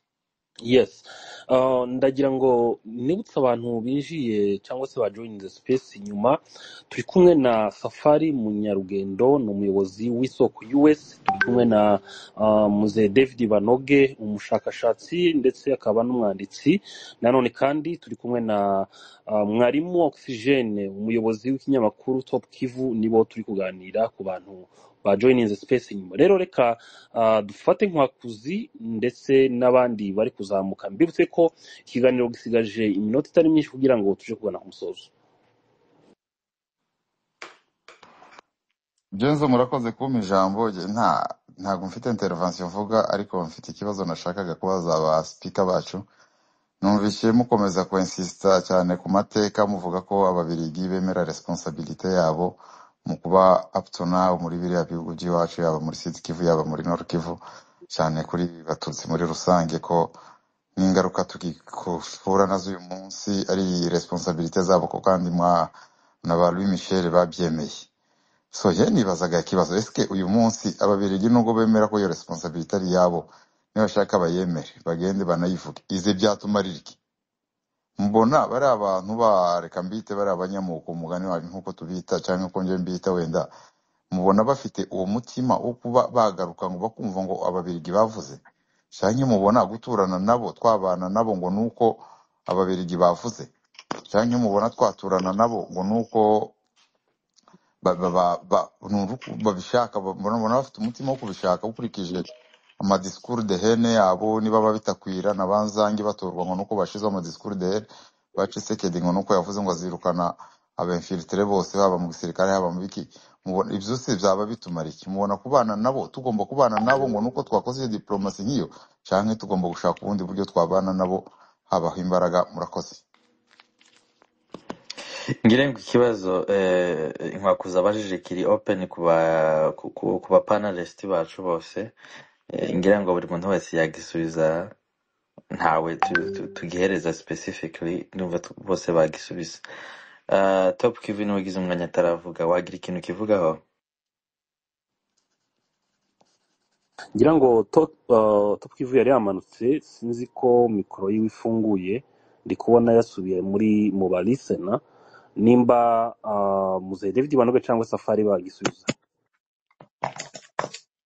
yes Uh, ndagira ngo nibutse abantu binjiye cyangwa se bajoyininze space inyuma turi kumwe na safari munyarugendo ni umuyobozi w'isoko us turi kumwe na uh, muze david banoge umushakashatsi ndetse akaba n'umwanditsi nanone kandi turi kumwe na uh, mwarimu wa oxygene umuyobozi w'ikinyamakuru top kivu nibo turi kuganira ku bantu bajoyininze space inyuma rero reka Ah, dufate inkwakuzi ndetse n'abandi bari kuzamuka mbibutse ko ikiganiro gisigaje iminota itari myinshi kugira ngo tuje kugana ku musozo Jenzo murakoze kumpa ijambo Jye nta ntabwo mfite intervention mvuga ariko mfite ikibazo nashakaga kubaza ba speaker bacu numvise mukomeza kwinsisita cyane ku mateka muvuga ko ababiligi bemera responsibilité yabo mu kuba up to now muri biriya bihugu by'iwacu yaba muri Sud Kivu yaba muri Nord Kivu cyane kuri batutsi muri rusange ko n'ingaruka tugikura nazo uyu munsi ari responsibilité zabo ko kandi mwa na ba Louis Michel babyemeye so ye nibazaga ikibazo esike uyu munsi ababiligi nubwo bemera ko iyo responsibility ari yabo nibashaka bayemere bagende banayivuge ize byatumarira iki mbona bari abantu bareka mbite bari abanyamuko umugani wanyu nk'uko tubita cyangwa uko njye mbita wenda mubona bafite uwo mutima wo kuba bagaruka ngo bakumva ngo ababiligi bavuze cyangwa mubona guturana nabo twabana nabo ngo nuko ababiligi bavuze cyangwa mubona twaturana nabo ngo nuko ba- ba- ba- ba- ni uruku- babishaka ba- mbona mbona bafite umutima wo kubishaka ukurikije amadisikuru dehene yabo niba babitakwira na banzange batorwa ngo nuko bashize amadisikuru dehene bacisekedi ngo nuko yavuze ngo azirukana abemfilitire bose haba mu gisirikare haba mu biki mubona ibyo se byaba bitumara iki mubona kubana nabo tugomba kubana nabo ngo nuko twakoze iyo diplomasi nk'iyo canke tugomba gushaka ubundi buryo twabana nabo habaho imbaraga murakoze ngirengo ikibazo eh, inkwakuzi abajije kiri open ku ba ku ku- ku ba panelisti bacu bose Eh, ngira ngo buri muntu wese yagisubiza ntawe tu- tu- tugihereza specifically numva tu- bose bagisubiza Ah, top kivu niwe ugize umwanya ataravuga wagira ikintu ukivugaho ngira ngo to- ah, top kivu yari yamanutse sinzi ko mikoro yiwe ifunguye ndi kubona yasubiye muri mu balisena nimba ah, muze david banoge cyangwa safari bagisubiza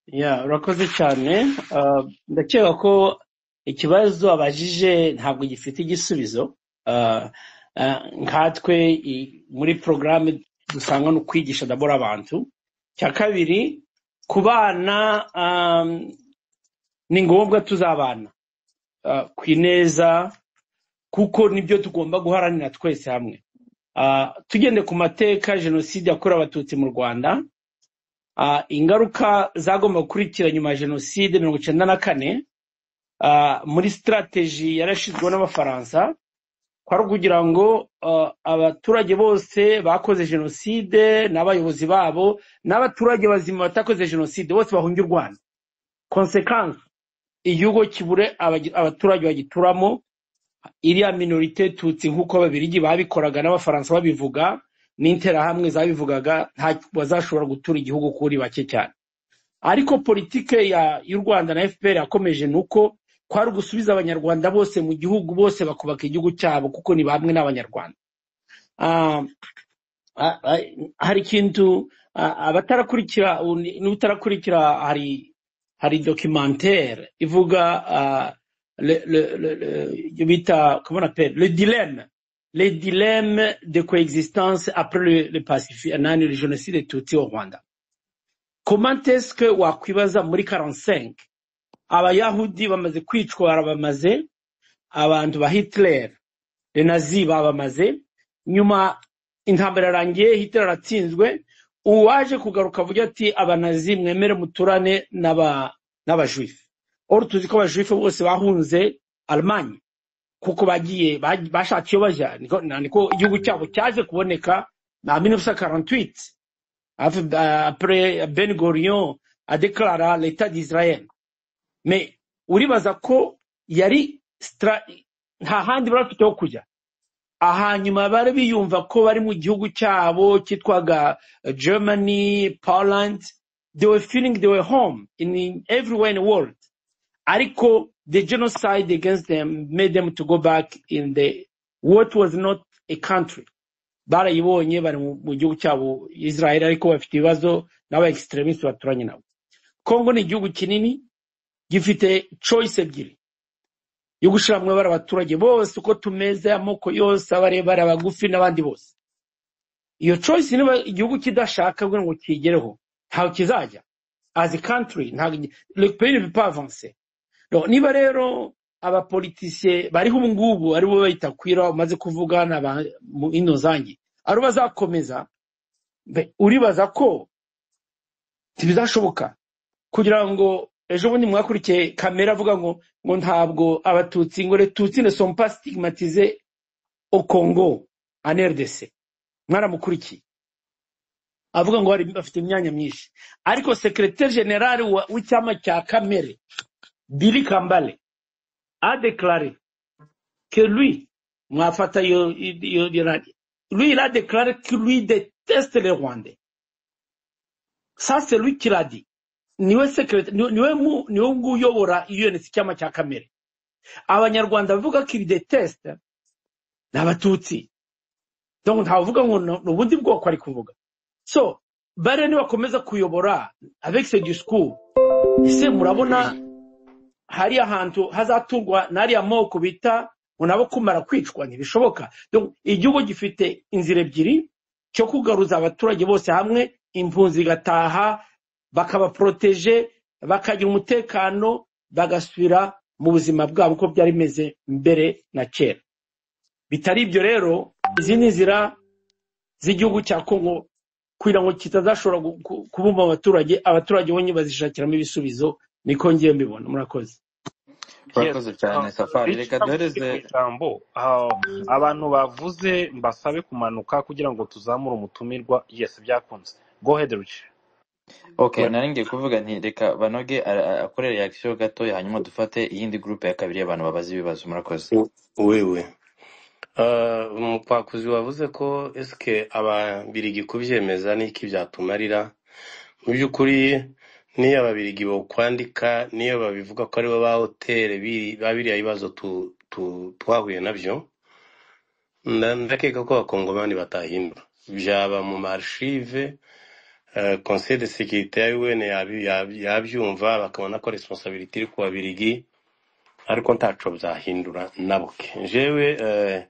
Yeah, urakoze cyane Ah, ndakeka ko ikibazo abajije ntabwo gifite igisubizo Ah, ah, nkatwe i- muri porogaramu dusangwa no kwigisha dabora abantu cya kabiri ku bana ah, ni ngombwa tuzabana ah, ku ineza kuko nibyo tugomba guharanira twese hamwe Ah, tugende ku mateka jenoside yakorewe abatutsi mu rwanda Ah, ingaruka zagomba gukurikira nyuma ya jenoside mirongo icyenda na kane ah, muri sitarateji yarashyizweho n'abafaransa kwari ukugira ngo ah, abaturage bose bakoze jenoside n'abayobozi babo n'abaturage bazima batakoze jenoside bose bahunge u rwanda konsekansi igihugu kibure abagi- abaturage bagituramo iriya minorite tutsi nk'uko ababirigi babikoraga n'abafaransa babivuga n'interahamwe zabivugaga nta bazashobora gutura igihugu kuri bake cyane ariko politike ya y'u rwanda na fpr yakomeje ni uko kwari ugusubiza abanyarwanda bose mu gihugu bose bakubaka igihugu cyabo kuko ni bamwe n'abanyarwanda Ah, ah, ah, hari ikintu ah, abatarakurikira uni- n'utarakurikira hari hari documentaire ivuga ah, le, le, le, le, bita comment on appelle le dilemme le dilemme de coexistence après le, le pacifique nani le génocide tutsi au Rwanda comment est-ce que wakwibaza muri 45 abayahudi bamaze kwicwa barabamaze abantu ba hitler renazi babamaze nyuma intambara yarangiye hitler aratsinzwe uwaje kugaruka avuga ati abanazi mwemere muturane n'aba- n'abajuifu oru tuzi ko abajuifu bose bahunze alemanye kuko bagiye baj- bashatse iyo bajya niko na- niko igihugu cyabo cyaje kuboneka na 1948 hafi uh, après ben gurion a déclara l'état d'israël mais uribaza ko yari stra- nta handi bari bafite ho kujya ahanyuma bari biyumva ko bari mu gihugu cyabo cyitwaga eh, germany poland they were feeling they were home in everywhere in the world ariko the genocide against them made them to go back in the what was not a country barayibonye bari mu mu gihugu cyabo israel ariko bafite ibibazo n'aba extremist baturanye nabo congo ni igihugu kinini gifite choice ebyiri yo gushyira hamwe bari abaturage bose uko tumeze amoko yose abarebare abagufi n'abandi bose iyo choice niba igihugu kidashaka kugira ngo kiyigereho ntawe kizajya as a country ntabwo igi- le pays ne peut pas avancer Donc, niba rero abapolitisiye bariho ubu ngubu aribo bayita kwira umaze kuvuga na ba- mu ino zanjye ari bo bazakomeza mbe, uribaza ko ntibizashoboka kugira ngo ejo bundi mwakurikiye kamera avuga ngo ngo ntabwo abatutsi ngo retutsi ne sont pas stigmatisés au Congo en RDC mwaramukurikiye avuga ngo hari- bafite imyanya myinshi ariko secrétaire général wa- w'icyama cya kamere Billy Kambale a déclaré que lui, mwafata yo, yo, yo radio. lui, il a déclaré que lui déteste les Rwandais. Ça, c'est lui qui l'a dit. niwe secrétaire niwe niwe mu- niwe ngu uyobora UNC cyama cya kamere abanyarwanda bavuga ko iri deteste ni abatutsi donc ntavuga ngo no- ni ubundi bwoko ari kuvuga so bare nibakomeza kuyobora avec ce discours ese murabona hari ahantu hazaturwa n'ariya moko bita ngo nabo kumara kwicwa ntibishoboka Donc, igihugu gifite inzira ebyiri cyo kugaruza abaturage bose hamwe impunzi igataha bakabaporoteje bakagira umutekano bagasubira mu buzima bwabo uko byari bimeze mbere na kera bitari ibyo rero izi ni inzira z'igihugu cya kongo kugira ngo kitazashobora gu- ku- kubumba abaturage abaturage bonyine bazishakiramo ibisubizo niko ngiye mbibona murakoze yes urakoze cyane Ah, safari bityo reka navuze duhereze ku ijambo ah, abantu bavuze mbasabe kumanuka kugira ngo tuzamure umutumirwa yes byakunze go ahead Rich. Okay, Ura- nari ngiye kuvuga nti reka Banoge ara- a- akore reaction gato hanyuma dufate iyindi groupe ya kabiri y'abantu babaza ibibazo murakoze. u- wewe Ah, umupfakuzi wavuze ko esike ababirigi kubyemeza n'iki byatumarira mu by'ukuri niyo ababirigi bokwandika niyo babivuga ko aribo ba hoteli biri- ba biriya bibazo tu- tu- twahuye nabyo nda- ndakeka ko abakongomani batahindura byaba mu marshive eh, conseil de sécurité ya un yabi- yabi- yabyumva bakabona ko responsabilité iri ku babirigi ariko ntaco byahindura nabo jewe eh,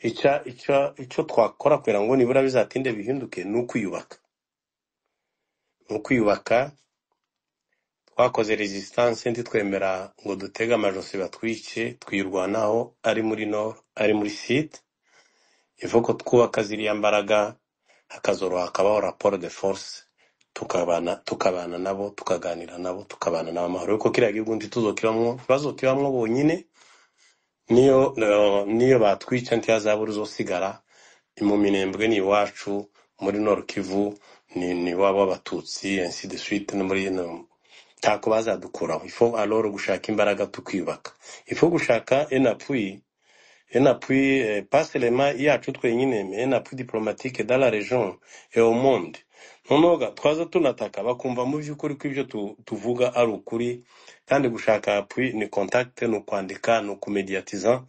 icya icya icyo twakora kugira ngo nibura bizatinde bihinduke ni ukwiyubaka ni ukwiyubaka twakoze resistance ntitwemera ngo dutege amajosi batwice twirwanaho ari muri nord ari muri sud ivuga ko twubaka ziriya mbaraga hakazoroha hakabaho raporo de force tukabana tukabana nabo tukaganira nabo tukabana nabo amahoro kuko kiriya gihugu ntituzokibamwo bazokibamwo bonyine niyo eh, niyo batwica ntihazabura uzosigara mu minembwe ni iwacu muri Nord Kivu ni ni wabo abatutsi ainsi de suite no muri no tako bazadukuraho ifo aloro gushaka imbaraga tukiyubaka ifo gushaka enapui enapui eh, pas seulement yacu twenyine mais enapui diplomatique dans la région et au monde noneho ga- twaza tunataka bakumva mu by'ukuri ko ibyo tu- tuvuga ari ukuri kandi gushaka appui ni contact ni ukwandika ni ukumediatiza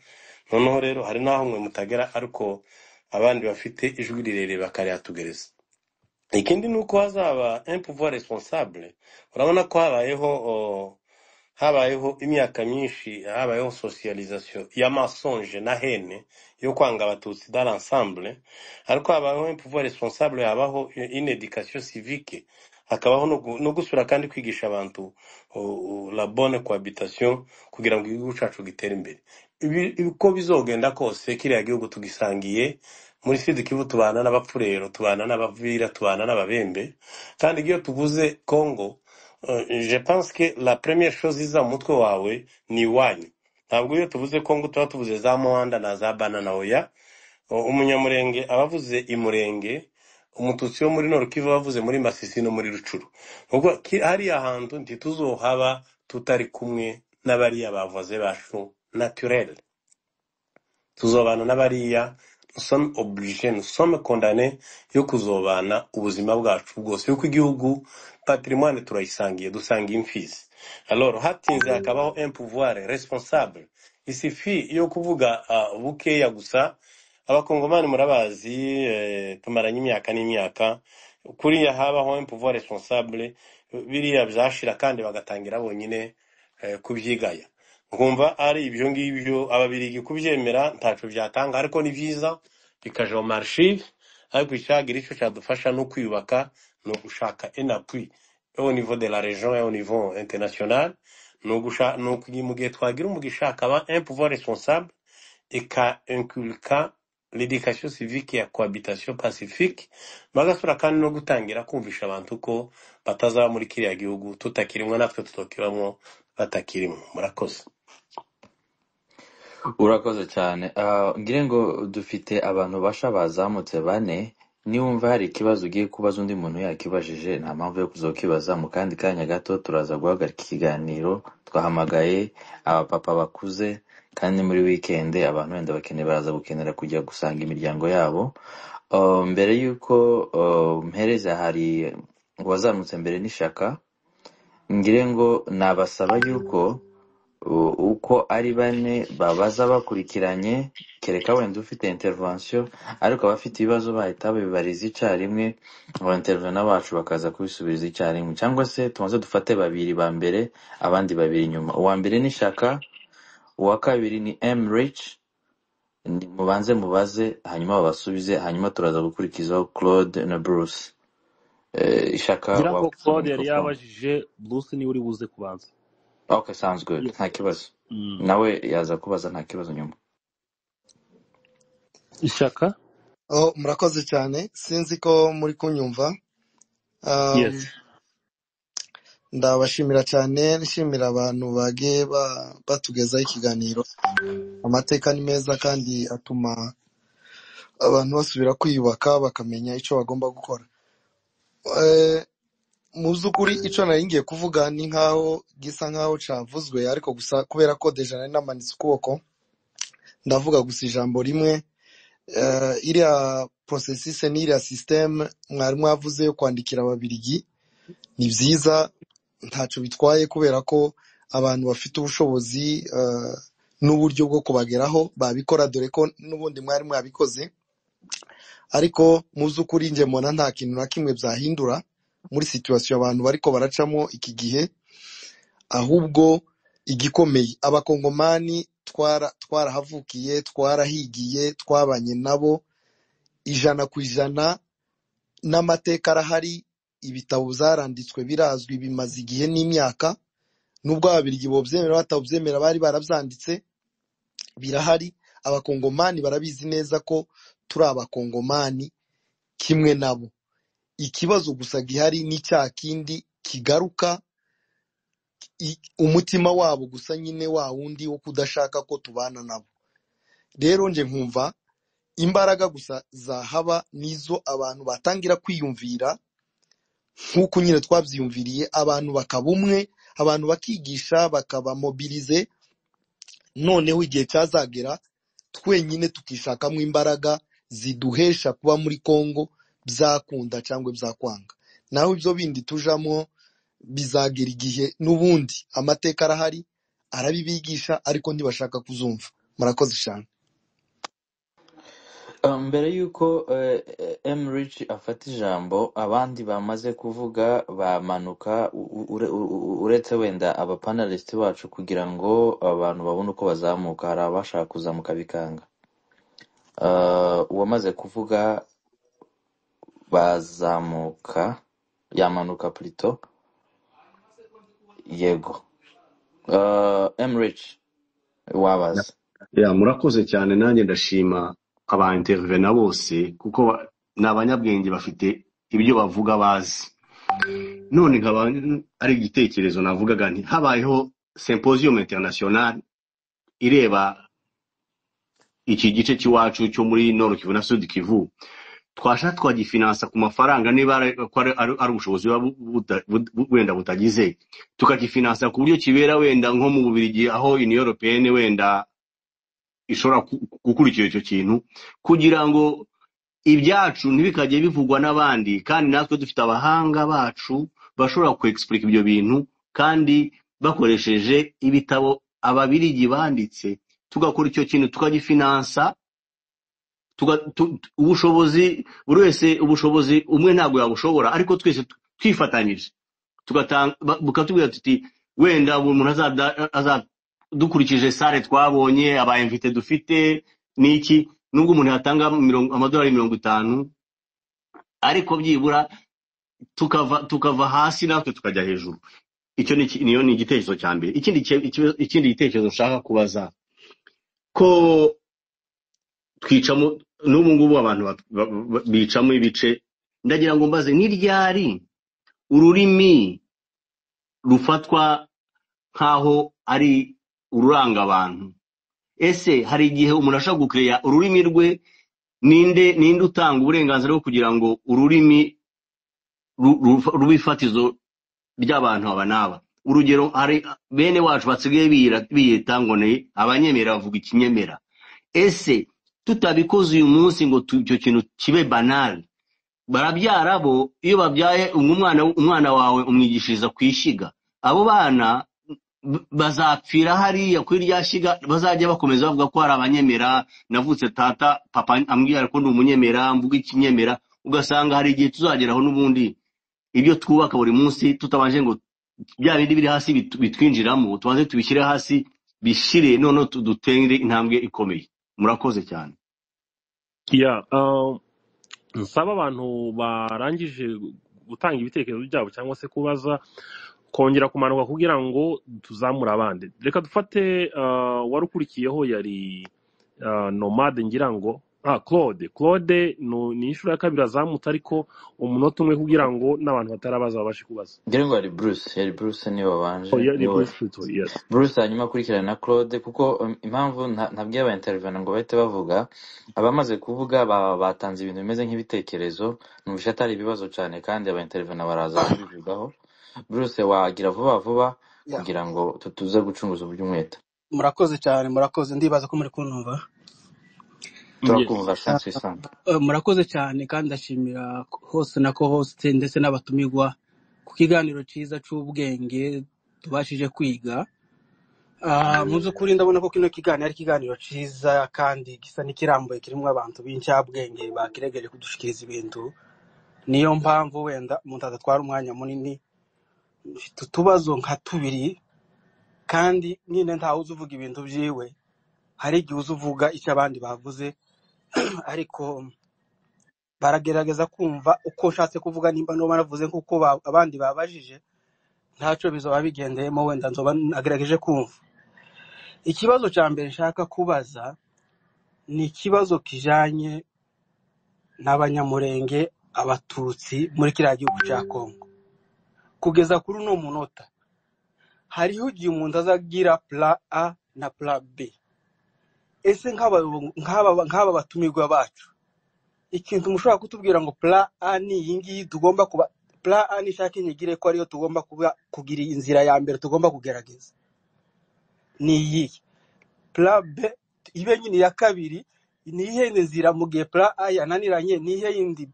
noneho rero hari n'aho mwe mutagera ariko abandi bafite ijwi rirerire bakarihatugereza ikindi ni uko hazaba un pouvoir responsable urabona ko habayeho o, habayeho imyaka myinshi habayeho socialisation ya mensonge na hene yo kwanga abatutsi dans l'ensemble ariko habayeho un pouvoir responsable habaho une education civique hakabaho no gu- no gusura kandi kwigisha abantu o, o, la bonne cohabitation kugira ngo igihugu cyacu gitere imbere ibi- uko bizogenda kose kiriya gihugu tugisangiye muri sud kivu tubana n'abapfurero tubana n'abavira tubana n'ababembe kandi iyo tuvuze congo eh, je pense que la première chose iza mu mutwe wawe ni iwanyu ntabwo iyo tuvuze congo tuba tuvuze za muhanda na za banana oya O- umunyamurenge abavuze imurenge umututsi wo muri norukivu abavuze muri masisi no muri rucuru ubwo ki- hariya hantu ntituzohaba tutari kumwe n'abariya bavuze bacu naturel tuzobana n'abariya nous sommes obligés nous sommes condamnés yo kuzobana ubuzima bwacu bwose yuko igihugu patrimoine turayisangiye dusangiye imfizi alors hatinze hakabaho un pouvoir responsable isifi yo kuvuga uh, bukeya gusa abakongomani murabazi eh, tumaranye imyaka n'imyaka kuriya habaho un pouvoir responsable biriya byashira kandi bagatangira bonyine eh, kubyigaya nkumva ari ibyo ngibyo ababirigi kubyemera ntacyo byatanga ariko ni byiza bikaja mu marshive ariko icyagira icyo cyadufasha ni ukwiyubaka ni ugushaka enapui au niveau de la region et au niveau international ni ugusha- ni uku- mu gihe twagira umugisha hakaba un pouvoir responsable ika inculca l'éducation civique ya cohabitation pacifique bagasura kandi no gutangira kumvisha abantu ko batazaba muri kiriya gihugu tutakirimwo natwe tutokibamwo batakirimo murakoze urakoze cyane Ah, ngire ngo dufite abantu basha bazamutse bane niwumva hari ikibazo ugiye kubaza undi muntu yakibajije nta mpamvu yo kuzokibaza mu kandi kanya gato turaza guhagarika ikiganiro twahamagaye abapapa bakuze kandi muri wikende abantu wenda bakeneye baraza gukenera kujya gusanga imiryango yabo Ah, mbere y'uko ah, mpereza hari uwazamutse mbere n'ishaka ngire ngo nabasaba yuko u- uko ari bane babaza bakurikiranye kereka wenda ufite intervention ariko abafite ibibazo bahita babibariza icyarimwe abantervena bacu bakaza kubisubiza icyarimwe cyangwa se tumaze dufate babiri ba mbere abandi babiri nyuma uwa mbere ni shaka uwa kabiri ni m rich Ni- mubanze mubaze hanyuma babasubize hanyuma turaza gukurikizaho claude na bruce Eh, ishaka ngira ngo wabuze claude yari microphone yabajije bruce niwe uri buze kubanza Okay, sounds good. Yes. Nta kibazo. Mm. Nawe yaza kubaza nta kibazo nyuma. ishaka Oh, murakoze cyane sinzi ko muri kunyumva um, yes ndabashimira cyane nshimira abantu bagiye ba- batugezaho ikiganiro amateka ni meza kandi atuma abantu basubira kwiyubaka bakamenya icyo bagomba gukora Eh, mu by'ukuri icyo nari ngiye kuvuga ni nkaho gisa nkaho cyavuzwe ariko gusa kubera ko deja nari namanitse ukuboko ndavuga gusa ijambo rimwe eh, iriya porosesise n'iriya sisiteme mwarimu yavuze yo kwandikira ababirigi ni byiza ntacyo bitwaye kubera ko abantu bafite ubushobozi eh, n'uburyo bwo kubageraho babikora dore ko n'ubundi mwarimu yabikoze ariko mu by'ukuri njye mbona nta kintu na kimwe byahindura muri situwasiyo abantu bariko baracamo iki gihe ahubwo igikomeye abakongomani twara twarahavukiye twarahigiye twabanye nabo ijana ku ijana n'amateka arahari ibitabo byaranditswe birazwi bimaze igihe n'imyaka nubwo ababiligi bobyemera batabyemera bari barabyanditse birahari abakongomani barabizi neza ko turi abakongomani kimwe nabo ikibazo gusa gihari ni cya kindi kigaruka i- umutima wabo gusa nyine wa wundi wo kudashaka ko tubana nabo rero nje nkumva imbaraga gusa zahaba nizo abantu batangira kwiyumvira nk'uko nyine twabyiyumviriye abantu bakaba umwe abantu bakigisha bakaba mobirize noneho igihe cyazagera twenyine tukishakamo imbaraga ziduhesha kuba muri kongo byakunda cyangwa byakwanga naho ibyo bindi tujamo bizagera igihe n'ubundi amateka arahari arabibigisha ariko ntibashaka kuzumva murakoze cyane Uh, Mbere y'uko Emrich afata ijambo abandi bamaze kuvuga bamanuka u- u- ure- u- u- uretse wenda abapanalisiti bacu kugira ngo abantu babone uko bazamuka hari abashaka kuzamuka bikanga. Uh, Uwamaze kuvuga bazamuka yamanuka plito yego. Uh, Emrich wabaza. Ya, murakoze cyane nanjye ndashima aba intervena bose kuko ba- ni abanyabwenge bafite ibyo bavuga bazi none nkaba ari igitekerezo navugaga nti habayeho symposium international ireba iki gice cy'iwacu cyo muri Nord Kivu na Sud Kivu twasha twagifinansa ku mafaranga niba ari ko ari- ari- ari ubushobozi buba bu- buta- bu- bu- wenda butagize tukagifinansa ku buryo kibera wenda nko mu Bubiligi aho Union Européenne wenda ishobora ku- gukurikira icyo kintu kugira ngo ibyacu ntibikajye bivugwa n'abandi kandi natwe dufite abahanga bacu bashobora kwexplica ibyo bintu kandi bakoresheje ibitabo ababirigi banditse tugakora icyo kintu tukagifinansa tuga- tu- tu- ubushobozi buri wese ubushobozi umwe ntabwo yabushobora ariko twese tu- twifatanyije tugatanga ba- bukatubwira tuti wenda buri muntu azada- aza- dukurikije sare twabonye abayimvite dufite n'iki nubwo umuntu yatanga mirongo- amadolari mirongo itanu ariko byibura tukava tukava hasi natwe tukajya hejuru icyo ni iki- niyo ni igitekerezo cya mbere ikindi ki- ikibazo- ikindi gitekerezo nshaka kubaza ko twicamo n'ubu ngubu abantu bat- ba- ba- bicamo ibice ndagira ngo mbaze ni ryari ururimi rufatwa nk'aho ari ururanga abantu ese hari igihe umuntu ashobora gukereya ururimi rwe ninde ninde utanga uburenganzira bwo kugira ngo ururimi ru- ru- rube ifatizo ry'abantu aba n'aba urugero hari bene wacu basigaye biyira- biyita ngo ni abanyemera bavuga ikinyemera ese tutabikoze uyu munsi ngo tu- icyo kintu kibe banal barabyara bo iyo babyaye umwe umwana umwana wawe umwigishiriza ku ishyiga abo bana b- bazapfira hariya kuri rya shyiga bazajya bakomeza bavuga ko hari abanyemera navutse tata papa ambwira ko ndi umunyemera mvuga ikinyemera ugasanga hari igihe tuzageraho n'ubundi ibyo twubaka buri munsi tutabanje ngo bya bindi biri hasi bitu- bitwinjiramo tubanze tubishyire hasi bishire noneho tu- dutere intambwe ikomeye murakoze cyane Yeah, um, nsaba abantu barangije gutanga ibitekerezo byabo cyangwa se kubaza kongera kumanuka kugira ngo tuzamure abandi reka dufate ah, wari ukurikiyeho yari ah, nomade ngira ngo ah, claude claude nu- ni inshuro ya kabiri azamutse ariko umunota umwe kugira ngo n'abantu batarabaza babashe kubaza ngira ngo hari bruce yari bruce niwe wabanje oh, yeah, ni niwe bruce Fleetwood, yes bruce hanyuma akurikirana na claude kuko um, impamvu nta- ntabwiye aba intervene ngo bahite bavuga abamaze kuvuga ba- batanze ibintu bimeze nk'ibitekerezo numvise atari ibibazo cyane kandi aba intervene baraza bakabivugaho bruce wagira vuba vuba Ya, kugira ngo tu- tuze gucunguza uby'umweta murakoze cyane murakoze ndibaza ko muri kuntumva yes turakumva sansi sansi Eh, murakoze cyane kandi ndashimira hose na ko hosite ndetse n'abatumirwa ku kiganiro cyiza cy'ubwenge tubashije kwiga Ah, mu by'ukuri ndabona ko kino kiganiro ari ikiganiro cyiza kandi gisa n'ikirambuye kirimo abantu b'incabwenge bakiregereje kudushikiriza ibintu niyo mpamvu wenda umuntu adatwara umwanya munini mfite utubazo nka tubiri kandi nyine ntawe uzi uvuga ibintu byiwe hari igihe uzi uvuga icyo abandi bavuze ariko baragerageza kumva uko ushatse kuvuga nimba niba baravuze nk'uko ba- abandi babajije ntacyo bizaba bigendeyemo wenda nzoba nagerageje kumva ikibazo cya mbere nshaka kubaza ni ikibazo kijanye n'abanyamurenge abatutsi muri kiriya gihugu cya kongo kugeza kuri uno munota hariho igihe umuntu azagira pla a na pla b ese nk'aba nk'aba- nk'aba batumirwa bacu ikintu mushobora kutubwira ngo pla a ni iyi ngiyi tugomba kuba pla a ni ishaka inyigire ko ariyo tugomba kuba kugira inzira ya mbere tugomba kugerageza ni iyihe pla b ibe nyine iya kabiri ni iyihe nzira mu gihe pla a yananiranye ni iyihe yindi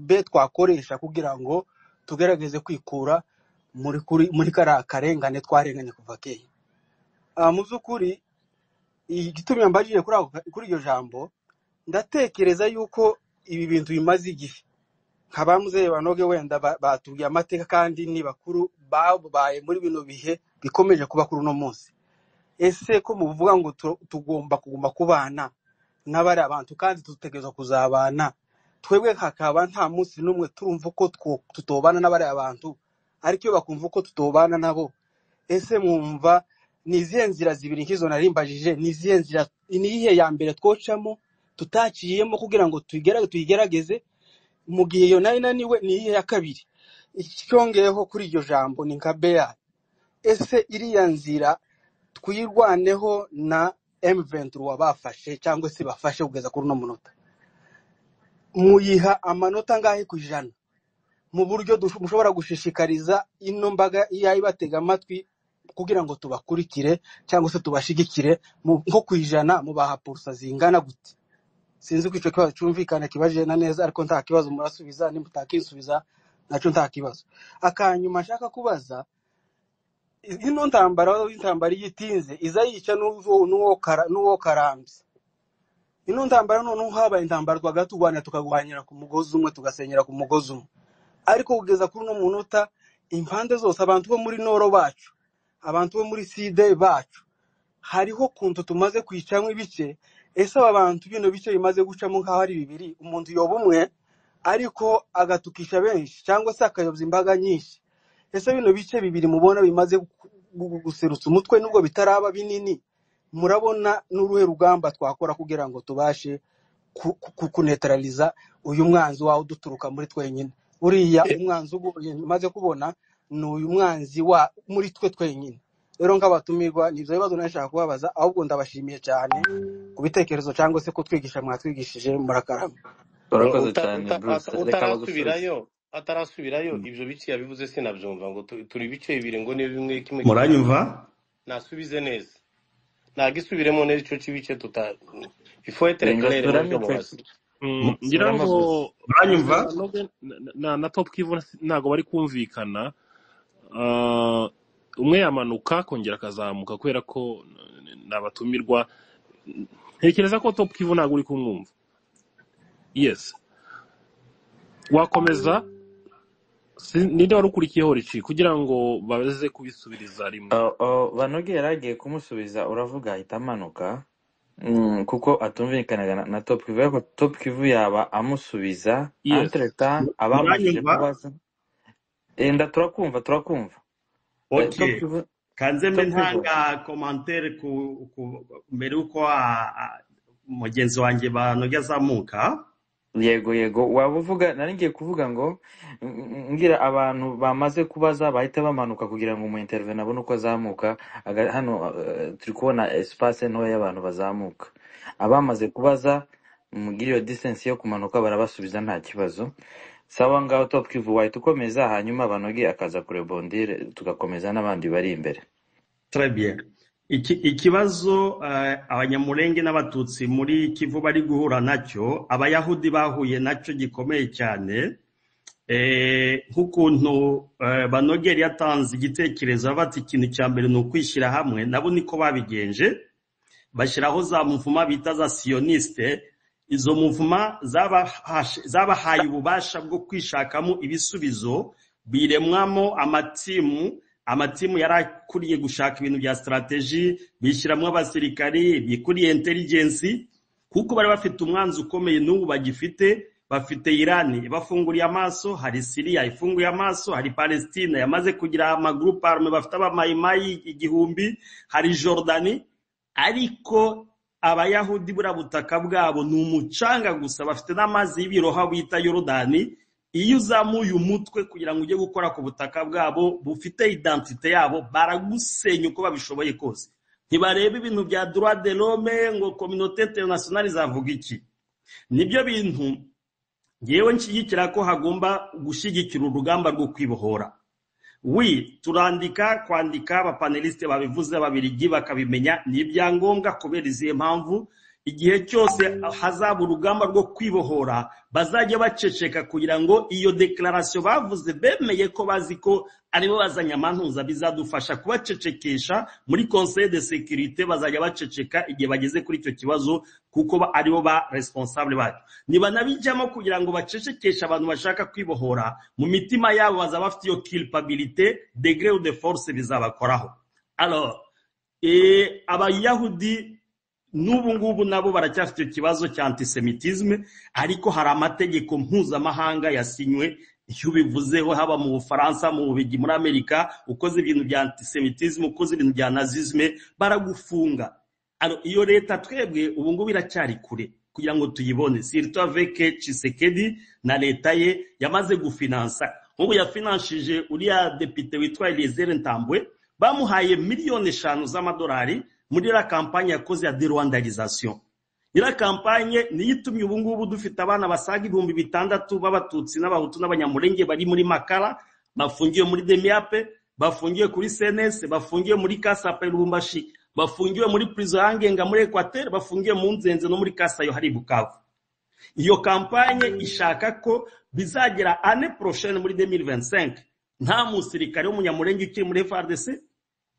b twakoresha kugira ngo tugerageze kwikura muri kuri muri kariya karengane twarenganye kuva kera Ah, mu by'ukuri igitumye mbajije kuri ako- kuri iryo jambo ndatekereza yuko ibi bintu bimaze igihe nka ba muzehe banoge wenda ba- batubwiye amateka kandi ni bakuru babaye muri bino bihe bikomeje kuba kuri uno munsi ese ko muvuga ngo tu- tugomba kuguma kubana n'abari abantu kandi dutegerezwa kuzabana twebwe hakaba nta munsi n'umwe turumva uko two- tutobana n'abari abantu ariko iyo bakumva uko tutobana nabo ese mwumva ni izihe nzira zibiri nk'izo narimbajije ni izihe nzira ni iyihe ya mbere twocamo tutakiyemo kugira ngo tuyigera- tuyigerageze mu gihe iyo nayo inaniwe ni iyihe ya kabiri icyongeyeho kuri iryo jambo ni nka beya ese iriya nzira twirwaneho na emuventuri wabafashe cyangwa se bafashe kugeza kuri uno munota muyiha amanota angahe ku ijana mu buryo dusho- mushobora gushishikariza ino mbaga yayibatega amatwi kugira ngo tubakurikire cyangwa se tubashigikire mu- nko ku ijana mubaha purusa zingana gute sinzi ko icyo kibazo cyumvikana kibajena neza ariko nta kibazo murasubiza nimutakinsubiza nacyo nta kibazo akanyuma nshaka kubaza ino ntambara intambara iyo itinze iza yica n'uwo- n'uwo kara- n'uwo karambye ino ntambara noneho habaye intambara twagahita turwana tukagwanyira ku mugozi umwe tugasenyera ku mugozi umwe ariko kugeza kuri uno munota impande zose abantu bo muri noro bacu abantu bo muri side bacu hariho ukuntu tumaze kwicamo ibice ese aba bantu bino bice bimaze gucamo nk'aho ari bibiri umuntu yoba umwe ariko agatukisha benshi cyangwa se akayobya imbaga nyinshi ese bino bice bibiri mubona bimaze gu- gu- guserutsa umutwe nubwo bitaraba binini murabona n'uruhe rugamba twakora kugira ngo tubashe ku- ku- kunetaraliza uyu mwanzi wawe uduturuka muri twenyine buriya Eh, umwanzi ugoye maze kubona ni uyu mwanzi wa muri twe twenyine rero nk'abatumirwa ni ibyo bibazo nashaka kubabaza ahubwo ndabashimiye cyane ku bitekerezo cyangwa se kutwigisha mwatwigishije murakarama eh, urakoze uta- cyane uta- ata- bruce reka bagusubize utarasubirayo atarasubirayo Mm. ibyo bice yabivuze sinabyumva ngo tu- turi ibice bibiri ngo niba bimwe kimwe kimaze muranyumva nasubize neza ntabwo isubiremo neza icyo cy'ibice tuta before benga terekarere mu subiramo byo mubaza itetsi Mm, ngira subiramo ngo bruce muranyumva na Noge na na- na Top Kivu ntabwo bari kumvikana Ah, umwe yamanuka akongera akazamuka kubera ko ni abatumirwa ntekereza ko Top Kivu ntabwo uri kumwumva yes wakomeza si- ninde wari ukurikiyeho rici kugira ngo baze kubisubiriza rimwe Oh, oh, banoge yari agiye kumusubiza uravuga ahita amanuka Mm, kuko atumvikanaga na, na top kivu ariko top kivu yaba amusubiza yes entretemps abamajije muranyumva kubaza enda turakumva turakumva eh, top okay kivu kanzembe top kivu ntanga komantere ku, ku mbere y'uko a- a- mugenzi wanjye banoge azamuka yego yego waba uvuga nari ngiye kuvuga ngo mm, mm, ngira abantu bamaze kubaza bahita bamanuka kugira ngo umuintervene abone uko azamuka Aga- hano eh, turi kubona espace ntoya y'abantu bazamuka abamaze kubaza mugira iyo distance yo kumanuka barabasubiza nta kibazo sawa ngaho top kivu wahita ukomeza hanyuma banoge akaza kurebondire tugakomeza n'abandi bari imbere Très bien. Iki, ikibazo uh, abanyamulenge n'abatutsi muri Kivu bari guhura nacyo abayahudi bahuye nacyo gikomeye cyane eh, nk'ukuntu eh, banogeri yatanze igitekerezo avuga ati ikintu cya mbere ni ukwishyira hamwe nabo niko babigenje bashyiraho za muvuma bita za siyonisite izo muvuma zabahashe- zabahaye ububasha bwo kwishakamo ibisubizo biremwamo amatimu amatimu yari akuriye gushaka ibintu bya sitarateji bishyiramo abasirikari bikuriye inteligensi kuko bari bafite umwanzi ukomeye n'ubu bagifite bafite irani ibafunguriye amaso hari siriya ifunguye amaso hari palestina yamaze kugira amagurupe arume bafite abamayimayi igihumbi hari jorodani ariko abayahudi buriya butaka bwabo ni umucanga gusa bafite n'amazi y'ibiroha bita yorodani iyo uzamuye umutwe kugira ngo ujye gukora ku butaka bwabo bufite identite yabo baragusenya uko babishoboye kose ntibareba ibintu bya droit de l'homme ngo communauté internationale izavuga iki nibyo bintu ngewe nshyigikira ko hagomba gushyigikira urugamba rwo kwibohora wi turandika kwandika abapanelisite babivuze ababirigi bakabimenya ni ibyangombwa kubera izihe mpamvu igihe cyose hazaba urugamba rwo kwibohora bazajya baceceka kugira ngo iyo deklarasiyo bavuze bemeye ko bazi ko aribo bazanye amantuza bizadufasha kubacecekesha muri conseil de securite bazajya baceceka igihe bageze kuri icyo kibazo kuko ba- aribo ba responsable bacyo nibanabijyamo kugira ngo bacecekeshe abantu bashaka kwibohora mu mitima yabo bazaba bafite iyo culpabilité degré de force bizabakoraho alors eh, abayahudi n'ubu ngubu nabo baracyafite icyo kibazo cya antisemitisme ariko hari amategeko mpuzamahanga yasinywe iyo ubivuzeho haba mu bufaransa mu bubigi muri amerika ukoze ibintu bya antisemitizme ukoze ibintu bya nazisme baragufunga Alors, iyo leta twebwe ubu ngubu iracyari kure kugira ngo tuyibone surtout avec Tshisekedi na leta ye yamaze gufinansa nk'ubu yafinanshije uriya depite witwa Eliezer Ntambwe bamuhaye miliyoni eshanu z'amadolari muri iriya kampanye yakoze ya derwandarization iriya kampanye niyo itumye ubu ngubu dufite abana basaga ibihumbi bitandatu b'abatutsi n'abahutu n'abanyamurenge bari muri makara bafungiwe muri demiape bafungiwe kuri cns bafungiwe muri kasapa i lubumbashi bafungiwe muri prison ya ngenga muri ekwateri bafungiwe mu nzenze no muri kasayo hari i bukavu iyo kampanye ishaka ko bizagera ane porosheni muri 2025 nta musirikare w'umunyamurenge ukiri muri frdc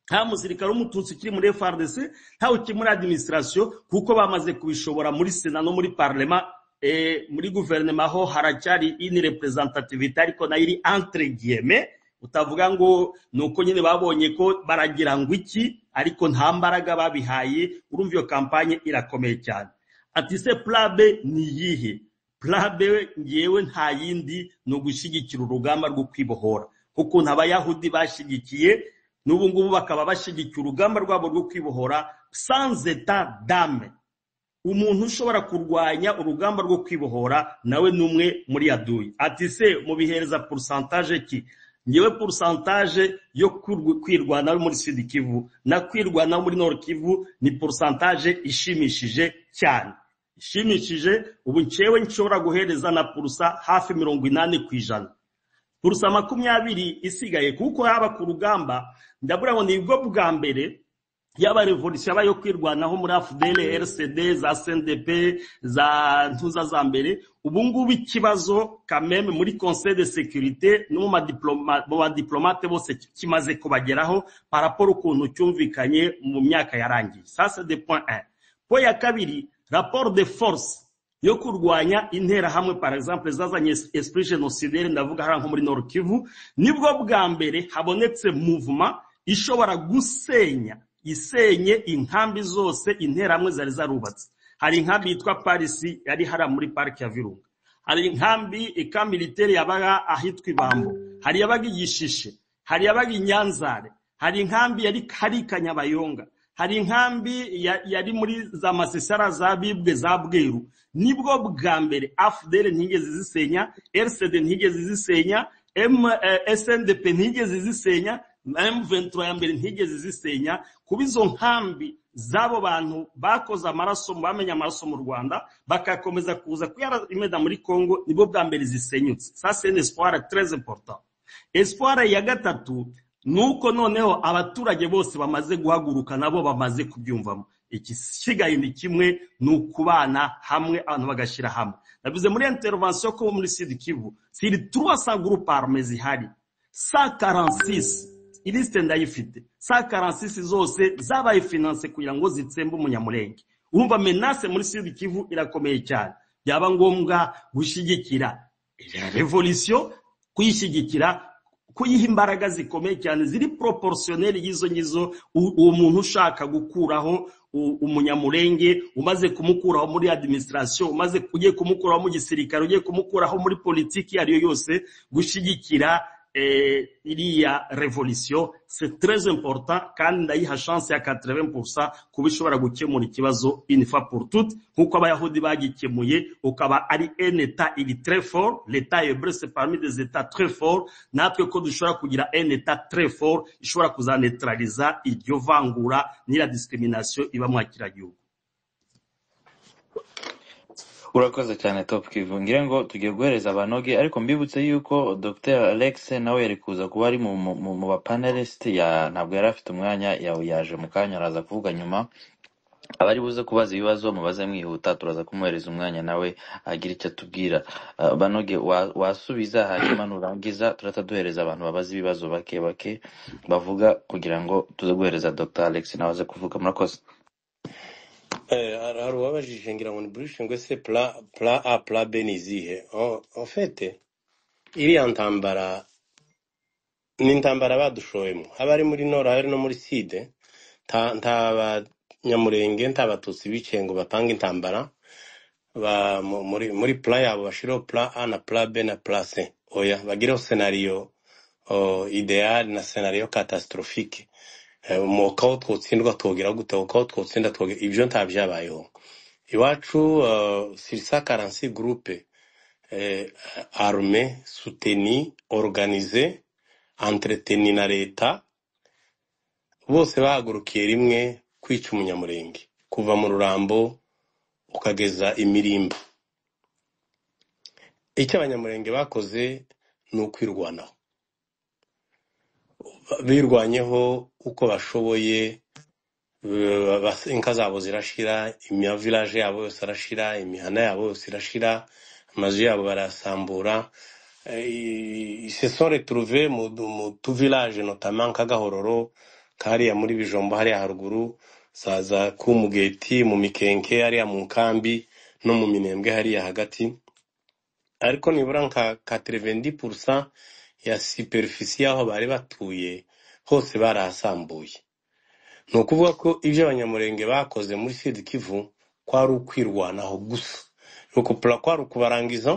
nta musirikare w'umututsi ukiri muri frdc ntawe ukiri muri adiminisitirasiyo kuko bamaze kubishobora muri sena no muri parlema eh, muri guverinoma ho haracyari ini representativite ariko nayo iri entre guilleme utavuga ngo ni uko nyine babonye ko baragira ngo iki ariko nta mbaraga babihaye urumva iyo kampanye irakomeye cyane ati se plabe ni iyihe plabe ngewe nta yindi ni ugushyigikira urugamba rwo kwibohora nk'ukuntu abayahudi bashyigikiye n'ubu ngubu bakaba bashyigikiye urugamba rwabo rwo kwibohora sans etat dame umuntu ushobora kurwanya urugamba rwo kwibohora nawe ni umwe muri yaduye ati se mubihereza porosantaje ki ngewe porosantaje yo kurw- kwirwanaho muri sud kivu na kwirwanaho muri nord kivu ni porosantaje ishimishije cyane ishimishije ubu ncewe nshobora guhereza na purusa hafi mirongo inani ku ijana purusa makumyabiri isigaye kuko haba ku rugamba ndabura ngo nibwo bwa mbere yaba revolisiyo yaba yo kwirwanaho muri fdr rcd za sndp za ntuza za mbere ubu ngubu ikibazo kameme muri conseil de sécurité no mu madiploma- mu badiplomate bose ki- kimaze kubageraho paraporo ukuntu cyumvikanye mu myaka yarangiye sasa de point 1 point ya kabiri rapport de force yo kurwanya interahamwe par exemple zazanye es- esprit génocidaire ndavuga hariya nko muri nord kivu nibwo bwa mbere habonetse mouvement ishobora gusenya isenye inkambi zose interahamwe zari zarubatse hari inkambi yitwa parisi yari hara muri pariki ya virunga hari inkambi eka militeri yabaga ahitwa ibambo hari yabaga igishishe hari yabaga inyanzare hari inkambi yari hari i kanyabayonga hari inkambi ya- yari muri za masesara za bibwe za bweru nibwo bwa mbere afudere ntigeze zisenya rcd ntigeze zisenya M, eh, sndp ntigeze zisenya na m23 ya mbere ntigeze zisenya kuba izo nkambi z'abo bantu bakoze amaraso bamenye amaraso mu rwanda bakakomeza kuza kuyarimeda muri congo nibwo bwa mbere zisenyutse ça c'est une espoir très important espoir ya gatatu ni uko noneho abaturage bose bamaze guhaguruka nabo bamaze kubyumvamo igisigaye ni kimwe ni ukubana hamwe abantu bagashyira hamwe navuze muri intervention ko muri sud kivu siri 300 groupe arme zihari 146 ilisite ndayifite 146 zose zabaye finance kugira ngo zitsembe umunyamurenge urumva menace muri sud kivu irakomeye cyane byaba ngombwa gushyigikira revolisiyo kuyishyigikira kuyiha imbaraga zikomeye cyane ziri proportioneri y'izo ngizo u- uwo muntu ushaka gukuraho u- umunyamurenge umaze kumukuraho muri administration umaze ugiye kumukuraho mu gisirikare ugiye kumukuraho muri politiki iyo ari yo yose gushyigikira eh, iriya revolisiyo se très important kandi ndayiha chance ya 80% kuba ishobora gukemura ikibazo une fois pour toutes nk'uko abayahudi bagikemuye ukaba ari un etat iri très fort l'etat hébreu c'est parmi des etats très forts natwe ko dushobora kugira un etat très fort ishobora kuzanetraliza iryo vangura n'iriya discrimination iba mu bakiragihugu urakoze cyane top kivu ngire ngo tugiye guhereza abanoge ariko mbibutse yuko dr alex nawe yari kuza kuba ari mu, mu, mu mu bapanelisiti ya ntabwo yari afite umwanya yawe yaje mu kanya araza kuvuga nyuma abari buze kubaza ibibazo mubaze mwihuta turaza kumuhereza umwanya nawe agira icyo atubwira Ah, banoge wa- wasubiza hanyuma nurangiza turahita duhereza abantu babaza ibibazo bake bake bavuga kugira ngo tuze guhereza dr alex nawe aze kuvuga murakoze Eh, hari hari uwabajije ngira ngo ni burishe ngo ese pla pla a pla b ni izihe En- en fait iriya ntambara ni intambara badushoyemo haba ari muri nora hari no muri side nta nta banyamurenge nta batutsi bicaye ngo bapange intambara ba mu- muri muri pla yabo bashyiraho pla a na pla b na pla c oya bagiraho senariyo ideyali na senariyo katasitorophike mu kaho twotsindwa twogera gute mu kaho twotsinda twogera ibyo nta byabayeho iwacu sirisa karansi gurupe arume suteni oruganize antereteni na leta bose bahagurukiye rimwe kwica umunyamurenge kuva mu rurambo ukageza imirimba icyo abanyamurenge bakoze ni ukwirwanaho birwanyeho uko bashoboye ba- ba- inka zabo zirashira amavilaje yabo yose arashira imihana yabo yose irashira amazu yabo barayasambura sesore turuve mu mu tuvilaje notama nka gahororo kariya muri bijombo hariya haruguru za za kumugeti mu mikenke hariya mu nkambi no mu minembwe hariya hagati ariko nibura nka 90% ya superfisi y'aho bari batuye hose barahasambuye ni ukuvuga ko ibyo abanyamurenge bakoze muri sud kivu kwari ukwirwanaho gusa ni ukupura kwari ukubarangiza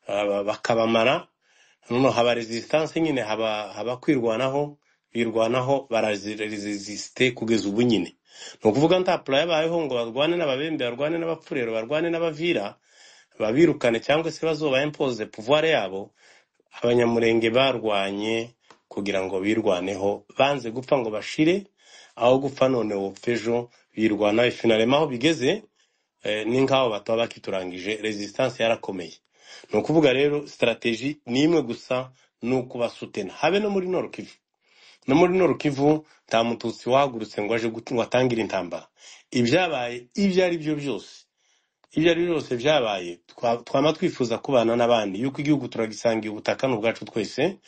aba- bakabamara noneho haba resistance nyine haba haba kwirwanaho birwanaho bararesisite kugeza ubu nyine ni ukuvuga nta pura yabayeho ngo barwane n'ababembe barwane n'abapfurero barwane n'abavira babirukane cyangwa se bazoba impoze pouvoir yabo abanyamurenge barwanye kugira ngo birwaneho banze gupfa ngo bashire aho gupfa none wopfa ejo birwana finalema aho bigeze eh, ni nk'aho bataba bakiturangije resistance yarakomeye ni ukuvuga rero sitarateji ni imwe gusa ni ukubasutena habe no muri nord kivu no muri nord kivu nta mututsi wahagurutse ngo aje gut- ngo atangire intambara ibyabaye ibyo ari byo byose ibyo ari byo byose byabaye twa- twaba twifuza kubana n'abandi yuko igihugu turagisangiye ubutaka ni ubwacu twese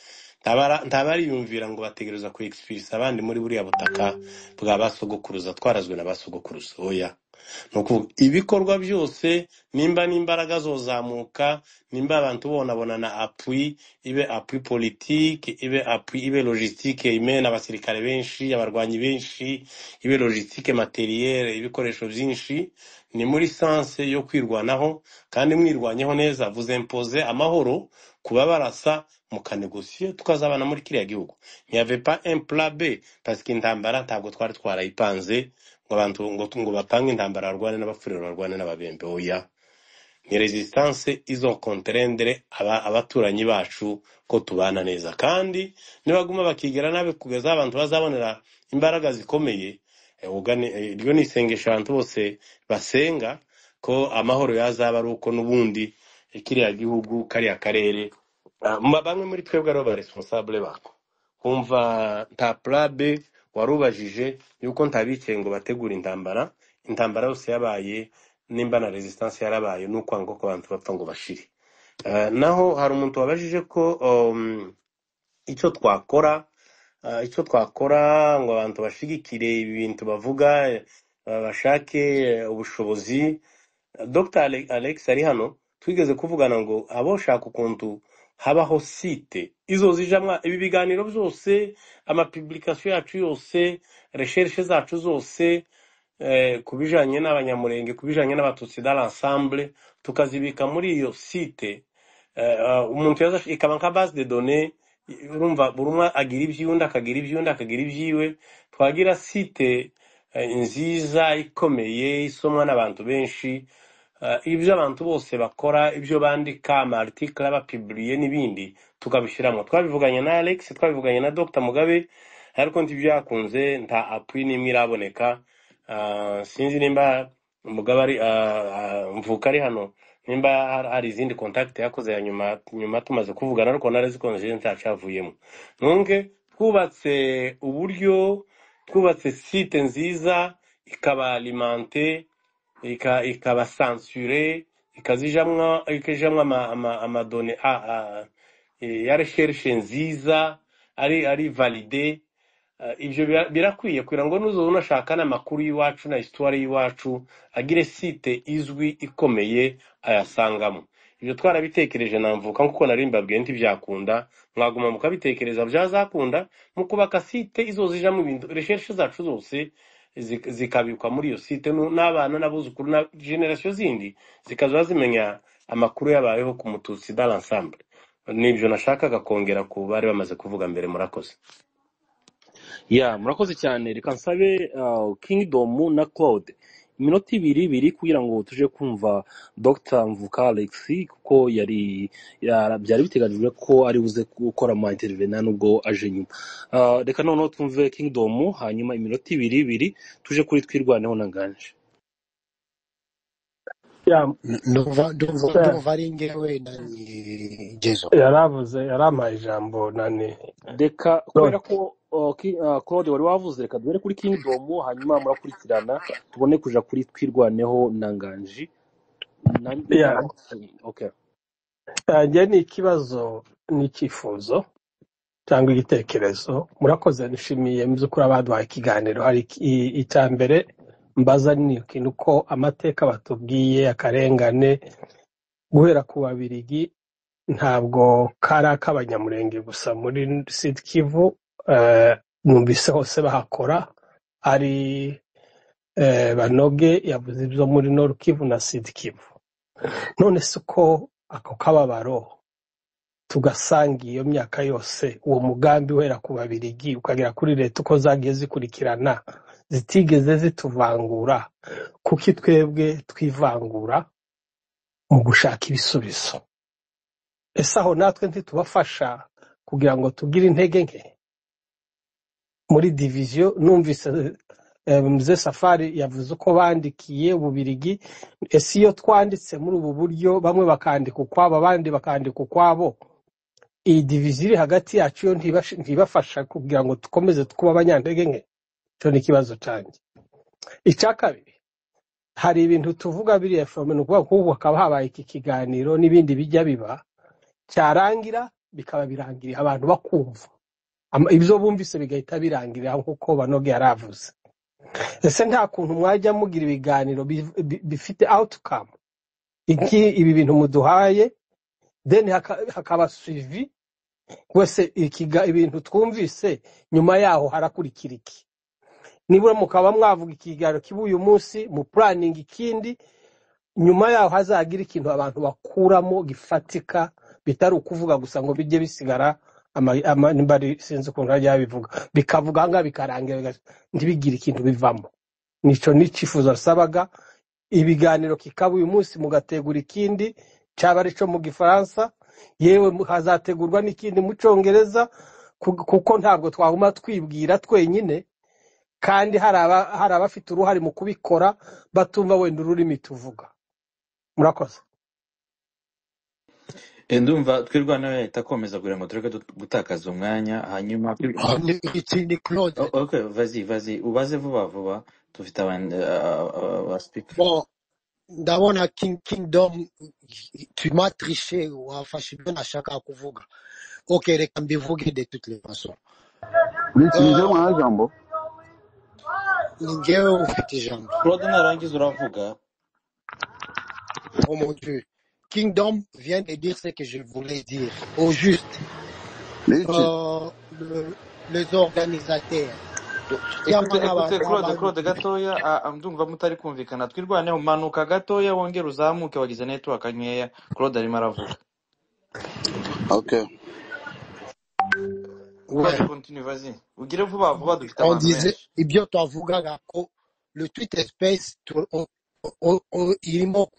Ntabara- ntabariyumvira ngo bategereza ku experience abandi muri buriya butaka bwa basogokuruza twarazwe na basogokuruza oya ni ukuvuga ibikorwa byose nimba n'imbaraga zozamuka nimba abantu bonabonana apui ibe apui politike ibe apui ibe logistique imena abasirikare benshi abarwanyi benshi ibe logistique materiere ibikoresho byinshi ni muri sanse yo kwirwanaho kandi mwirwanyeho neza vuze impoze amahoro kuba barasa mukanegosiye tukazabana muri kiriya gihugu ntiyave pa impla b pasika intambara ntabwo twari twarayipanze ngo abantu ngo, ngo bapange intambara barwane n'abafurero barwane n'ababembe oya ni resistance izokonterendere aba- abaturanyi bacu ko tubana neza kandi nibaguma bakigera nabi kugeza aho abantu bazabonera imbaraga zikomeye eh, ugane- eh, iryo ni isengesho abantu bose basenga ko amahoro yazaba ari uko n'ubundi eh, kiriya gihugu kariya karere Ah, mba- bamwe muri twebwe aribo ba responsable bako kumva nta plabe warubajije yuko ntabikeye ngo bategure intambara intambara yose yabaye nimba na resistance yarabaye ni ukwanga ko abantu bapfa ngo bashire Eh, naho hari umuntu wabajije ko um, icyo twakora ah, icyo twakora ngo abantu bashigikire ibintu bavuga eh, bashake eh, ubushobozi Dr Ale- Alex ari hano twigeze kuvugana ngo aboshaka ukuntu habaho site izo zijamwa ibi biganiro byose amapublikasiyo yacu yose recherche zacu zose eh, ku bijanye n'abanyamurenge ku bijanye n'abatutsi dans l'ensemble tukazibika muri iyo site eh, ah, umuntu yaza ikaba nka base de données urumva buri umwe agira iby'undi akagira iby'undi akagira iby'iwe twagira site eh, nziza ikomeye isomwa n'abantu benshi Eh, ibyo abantu bose bakora ibyo bandika amartikle bapiburiye n'ibindi tukabishyiramo twabivuganye na alex twabivuganye na dr mugabe ariko ntibyakunze nta apui n'imwe iraboneka Ah, sinzi nimba mugabe ari ah, ah, mvuka ari hano nimba har- hari izindi contact yakoze ya nyuma nyuma tumaze kuvugana ariko narazikonje ntacavuyemo nunge twubatse uburyo twubatse site nziza ikaba alimente ika- ikaba sansure ikazijamwa ikajamwa ama ama- amadone a- a- e, ya recherche nziza ari ari valide Eh, ibyo bira- birakwiye kugira ngo nuzoba unashaka n'amakuru y'iwacu na histoire y'iwacu agire site izwi ikomeye ayasangamo ibyo twarabitekereje namvuka nk'uko nari mbabwiye ntibyakunda mwaguma mukabitekereza byazakunda mukubaka site izozijamo ibintu recherche zacu zose zik- zikabikwa muri iyo site nu- n'abana n'abuzukuru na generasiyo zindi zikaza zimenya amakuru yabayeho ku mututsi dans l'ensemble n'ibyo nashakaga kongera ku bari bamaze kuvuga mbere murakoze ya murakoze cyane reka nsabe ah, kingdom na claude iminota ibiri ibiri kugira ngo tuje kumva dr mvuka alex kuko yari yara- byari biteganyijwe ko ari buze gukora ama intervenant nubwo aje nyuma Ah, reka noneho twumve kingdom hanyuma iminota ibiri ibiri tuje kuri twirwaneho na ganje ya- ndumva ndumva ya- ndumva ari ngewe nani jezo yaravuze yarampaye ijambo nani reka kubera Claude. ko ah, Ki- ah, claude wari wavuze reka duhere kuri kingdom hanyuma murakurikirana tubone kuja kuri twirwaneho na nganji na, na, ya okay. yanjye ni ikibazo n'icyifuzo cyangwa igitekerezo murakoze nishimiye mu by'ukuri abaduhaye ikiganiro hari iki- i- icya mbere mbaza ni ikintu ko amateka batubwiye akarengane guhera ku babirigi ntabwo kari ak'abanyamurenge gusa muri sud kivu eh, numvise hose bahakora ari eh, banoge yavuze ibyo muri nord kivu na sud kivu none se uko ako kababaro tugasanga iyo myaka yose uwo mugambi uhera ku babirigi ukagera kuri leta uko zagiye zikurikirana zitigeze zituvangura kuki twebwe twivangura mu gushaka ibisubizo ese aho natwe ntitubafasha kugira ngo tugire intege nke muri diviziyo numvise eh, mzee safari yavuze uko bandikiye ububirigi ese iyo twanditse muri ubu buryo bamwe bakandika ukwabo abandi bakandika ukwabo iyi diviziyo iri hagati yacu yo ntibash- ntibafasha kugira ngo dukomeze kuba abanyantege nke icyo ni ikibazo cyanjye icya kabiri hari ibintu tuvuga biriya forume ni ukuvuga nk'ubu hakaba habaye iki kiganiro n'ibindi bijya biba cyarangira bikaba birangiriye abantu bakumva Ama- ibyo bumvise bigahita birangirira nk'uko banoge yari avuze ese nta kuntu mwajya mugira ibiganiro bi- bi- bifite outcome iki ibi bintu muduhaye then haka- hakaba suivi wese ikiga ibintu twumvise nyuma yaho harakurikira iki nibura mukaba mwavuga ikiganiro kiba uyu munsi mu puraningi ikindi nyuma yaho hazagira ikintu abantu bakuramo gifatika bitari ukuvuga gusa ngo bijye bisigara ama- ama- nimba ari- sinzi ukuntu hajya babivuga bikavuga ahangaha bikarangira biga- ntibigire ikintu bivamo nicyo n'icyifuzo nasabaga ibiganiro kikaba uyu munsi mugategura ikindi cyaba ari icyo mu gifaransa yewe mu- hazategurwa n'ikindi mu cyongereza ku- kuko ntabwo twaguma twibwira twenyine kandi hari aba- hari abafite uruhare mu kubikora batumva wenda ururimi tuvuga murakoze Eh, ndumva twirwaneho yahita akomeza kugira ngo tureke dut- gutakaza umwanya hanyuma Ah, ni ni- ni claude O- okay vazi vazi ubaze vuba vuba dufite abantu basipika bon ndabona King, kingdom tuma trishe wafashe ibyo nashaka kuvuga okay reka mbivuge de toutes les façons uretse ni njyewe Euh, mwana jambo ni njyewe ufite ijambo claude narangiza uravuga oh mon dieu kingdom vient de dire ce que je voulais dire au juste n'iki euh, le, les organisateurs cyangwa Écoutez, nk'abantu écoutez, baba Claude, Claude gatoya, ah, ah, ndumva mutari kumvikana. Twirwaneho, manuka gatoya wongere uzamuke, wagize network nkeya. Claude arimo aravuga. okay ouais Claude, continue, vas-y. Ugire vuba vuba, dufite on abantu disait benshi. ibyo twavugaga ko le toute espèce tu- on, on, on, irimo-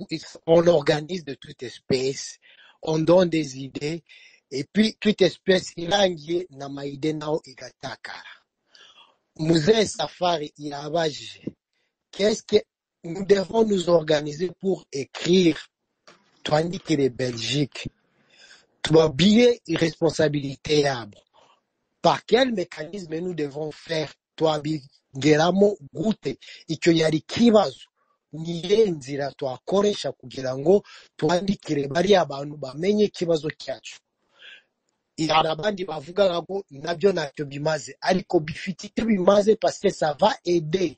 on organise de toute espèce on donne des idées et puis toute espèce irangiye na maide naho igatakara muzee safari irabaje qu'est-ce que nous devons nous organiser pour écrire twandike le belgique tubabie irresponsabilité yabo par quel mécanisme nous devons faire twabigeramo gute icyo yari kibazo niye nzira twakoresha kugira ngo twandikire bariya bantu bamenye ikibazo cyacu hari abandi bavugaga ngo nabyo ntacyo bimaze ariko bifite icyo bimaze parce que ça va aider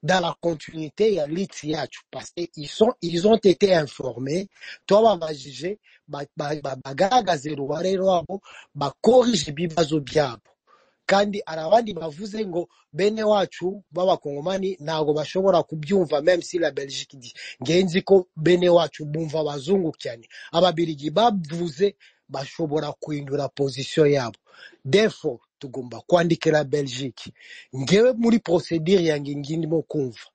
dans la continuité ya litsi yacu parce que ils sont ils ont été informés twababajije ba- ba- ba- bagaragaze uruhare rwabo bakorije ibibazo byabo kandi hari abandi bavuze ngo bene wacu b'abakongomani ntabwo bashobora kubyumva meme si la belgique di ngenzi ko bene wacu bumva abazungu cyane ababirigi bavuze bashobora guhindura pozisiyo yabo defo tugomba kwandikira belgique ngewe muri procedure yange ngindimo kumva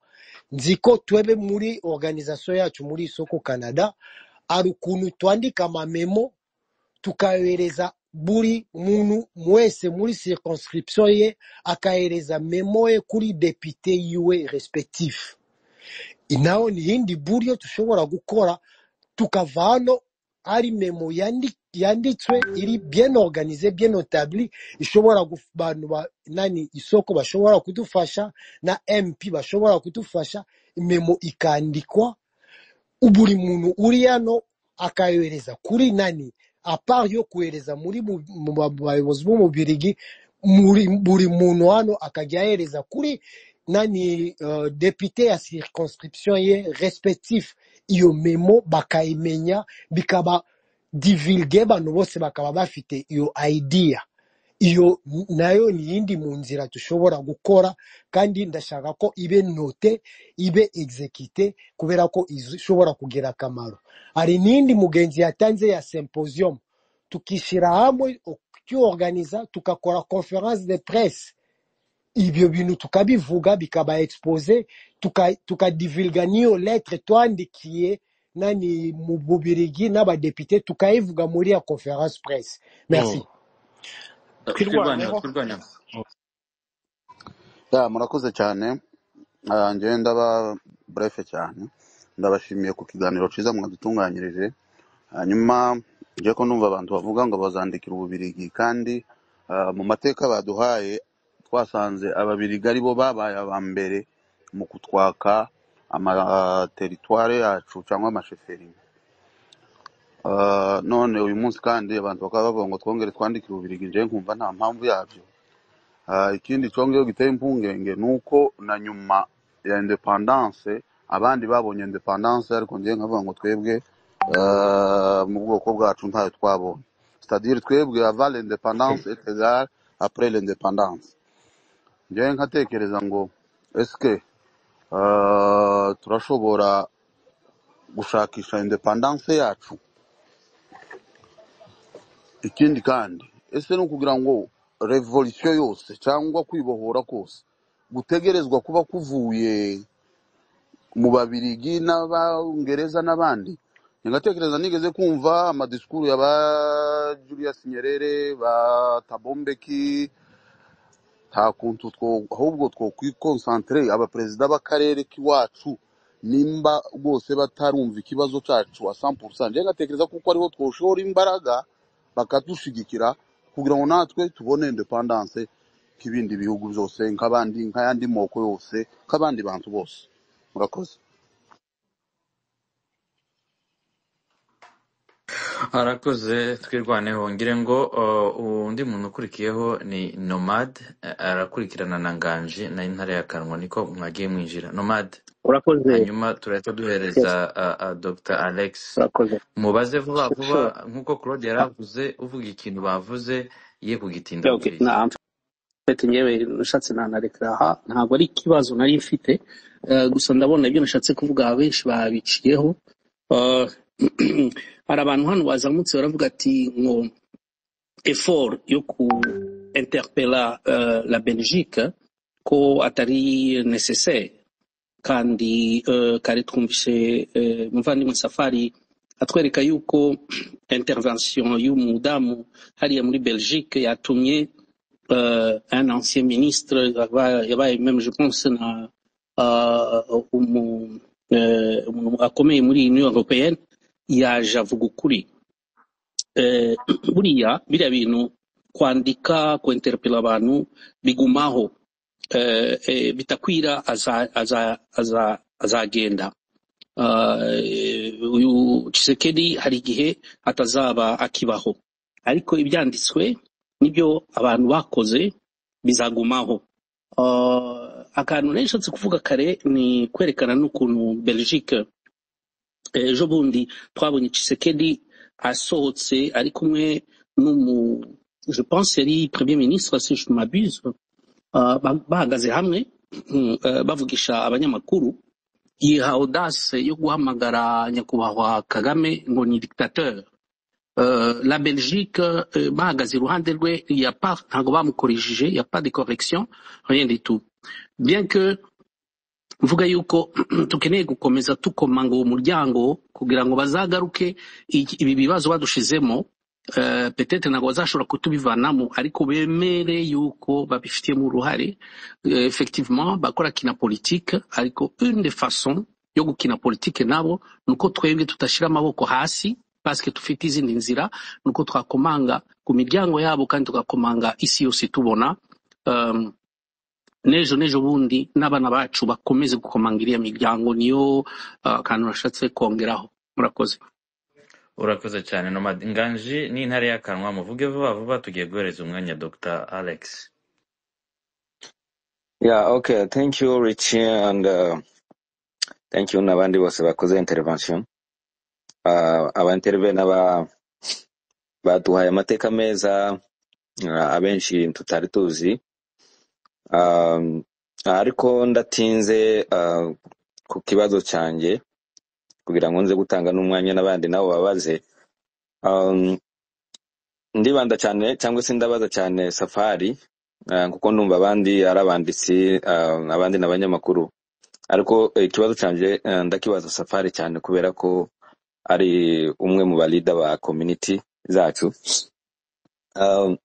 nzi ko twebe muri organisation yacu muri isoko canada hari ukuntu twandika amamemo tukayohereza buri muntu wese muri circonscription ye akahereza memo ye kuri depite yiwe respective naho ni hindi buryo dushobora gukora tukava hano hari memo yandi- yanditswe iri bien organize bien etabli ishobora guf- bantu ba- nani isoko bashobora kudufasha na mp bashobora kudufasha memo ikandikwa buri muntu uri hano akayohereza kuri nani apart yo kohereza muri mu- mu ba- mu bayobozi bo mu Birigi muri buri muntu hano akajya ahereza kuri nani uh, depite ya circonscription ye respectif iyo memo bakayimenya bikaba divilge bantu bose bakaba bafite iyo idea iyo nayo ni iyindi mu nzira dushobora gukora kandi ndashaka ko ibe note ibe exekite kubera ko izi- ishobora kugira akamaro hari n'indi mugenzi yatanze ya symposium tukishyira hamwe tuyorganiza tugakora conference de presse ibyo bintu tukabivuga bikaba expose tuka- tukadivilga niyo letre twandikiye nani mu bubirigi n'abadepite tukayivuga muri ya conference presse merci Oh, twirwaneho twirwaneho twirwaneho ya murakoze cyane Ah, njyewe ndaba burefe cyane ndabashimiye ku kiganiro cyiza mwadutunganyirije hanyuma njye ko numva abantu bavuga ngo bazandikira ububirigi kandi ah, mu mateka baduhaye twasanze ababirigi ari bo babaye aba mbere mu kutwaka amateritware yacu cyangwa amasheferingi Ah, none uyu munsi kandi abantu bakaba bavuga ngo twongere twandikire ububirigi njyewe nkumva nta mpamvu yabyo Ah, ikindi cyongeyeho giteye impungenge ni uko na nyuma ya independance abandi babonye independance ariko ngewe nkavuga ngo twebwe ah, mu bwoko bwacu ntayo twabonye cetadire twebwe ava l'independance et egal après l'independance ngewe nkatekereza ngo eske ah, turashobora gushakisha independance yacu ikindi kandi ese ni ukugira ngo revolisiyo yose cyangwa kwibohora kose gutegerezwa kuba kuvuye mu babirigi n'abongereza n'abandi ngatekereza nigeze kumva amadisikuru ya ba julius nyerere ba tabombeki nta kuntu two- ahubwo twokwikonsantere abaperezida b'akarere k'iwacu nimba bose batarumva ikibazo cyacu wa 100% njye ngatekereza kuko ariho twoshora imbaraga bakadushigikira kugira ngo natwe tubone independance nk'ibindi bihugu byose nk'abandi nk'ayandi moko yose nk'abandi bantu bose murakoze arakoze twirwaneho ngire ngo uh, undi muntu ukurikiyeho ni nomade eh, arakurikirana na nganji na intare ya kanwa niko mwagiye mwinjira nomade urakoze hanyuma turahita duhereza yes uh, uh, dr alex urakoze mubaze vuba vuba sure nk'uko claude Ah, yaravuze uvuga ikintu bavuze ye kugitinda okay bukeye na mfite ngewe ushatse nanareka aha ntabwo ari ikibazo nari mfite Eh, gusa ndabona ibyo nashatse kuvuga abenshi babiciyeho Eh, hari abantu hano bazamutse baravuga ati ngo effort yo ku interpella eh, la Belgique ko atari necessaire kandi eh, kare twumvise eh, muvandimwe safari atwereka yuko intervention y'umudamu hariya muri Belgique yatumye euh, un ancien ministre, yabaye yabaye même, je pense, na, uh, umu, uh, umuntu akomeye muri iyi Union Européenne, yaje avuga ukuri. Eh, buriya biriya bintu kwandika kwinterpela abantu bigumaho Eh, eh, bitakwira aza- aza- aza- azagenda Eh, uyu Tshisekedi hari igihe atazaba akibaho ariko ibyanditswe n'ibyo abantu bakoze bizagumaho Eh, akantu nari nshatse kuvuga kare ni kwerekana n'ukuntu Belgique ejo bundi twabonye Tshisekedi asohotse ari kumwe n'umu je pense yari premier ministre si je ne m'abuse Uh, ba- bahagaze hamwe mm, uh, bavugisha abanyamakuru yiha audace yo guhamagara nyakubahwa kagame ngo ni dictateur Euh, la Belgique euh, bahagaze iruhande rwe il y a pas ntabwo bamukoresheje il y a pas de correction rien du tout bien que mvuga yuko dukeneye gukomeza tukomanga uwo muryango kugira ngo bazagaruke iki- ibi bibazo badushizemo eh, petete ntabwo bazashobora kutubivanamo ariko bemere yuko babifitiyemo uruhare Eh, effectivement bakora kina politike ariko une des façons yo gukina politike nabo ni uko twebwe tudashyira amaboko hasi pasike dufite izindi nzira ni uko twakomanga ku miryango yabo kandi tugakomanga isi yose tubona um, n'ejo n'ejo bundi n'abana bacu bakomeze gukomanga iriya miryango niyo ah, kantu nashatse kongeraho murakoze urakoze cyane nomad nganji n'intare y'akanwa muvuge vuba vuba tugiye guhereza umwanya dr alex Yeah, okay. Thank you, Richie, and uh, thank you n'abandi bose bakoze intervention. Uh, abanterve n'aba baduhaye amateka meza uh, abenshi tutari tuzi. Um, ariko ndatinze uh, ku kibazo cyanjye kugira ngo nze gutanga n'umwanya n'abandi nabo babaze. Um, ndibanda cyane cyangwa se ndabaza cyane safari uh, kuko ndumva abandi ari abanditsi uh, abandi ni abanyamakuru. ariko eh, ikibazo cyanjye eh, ndakibaza safari cyane kubera ko ari umwe mu balida ba community zacu um,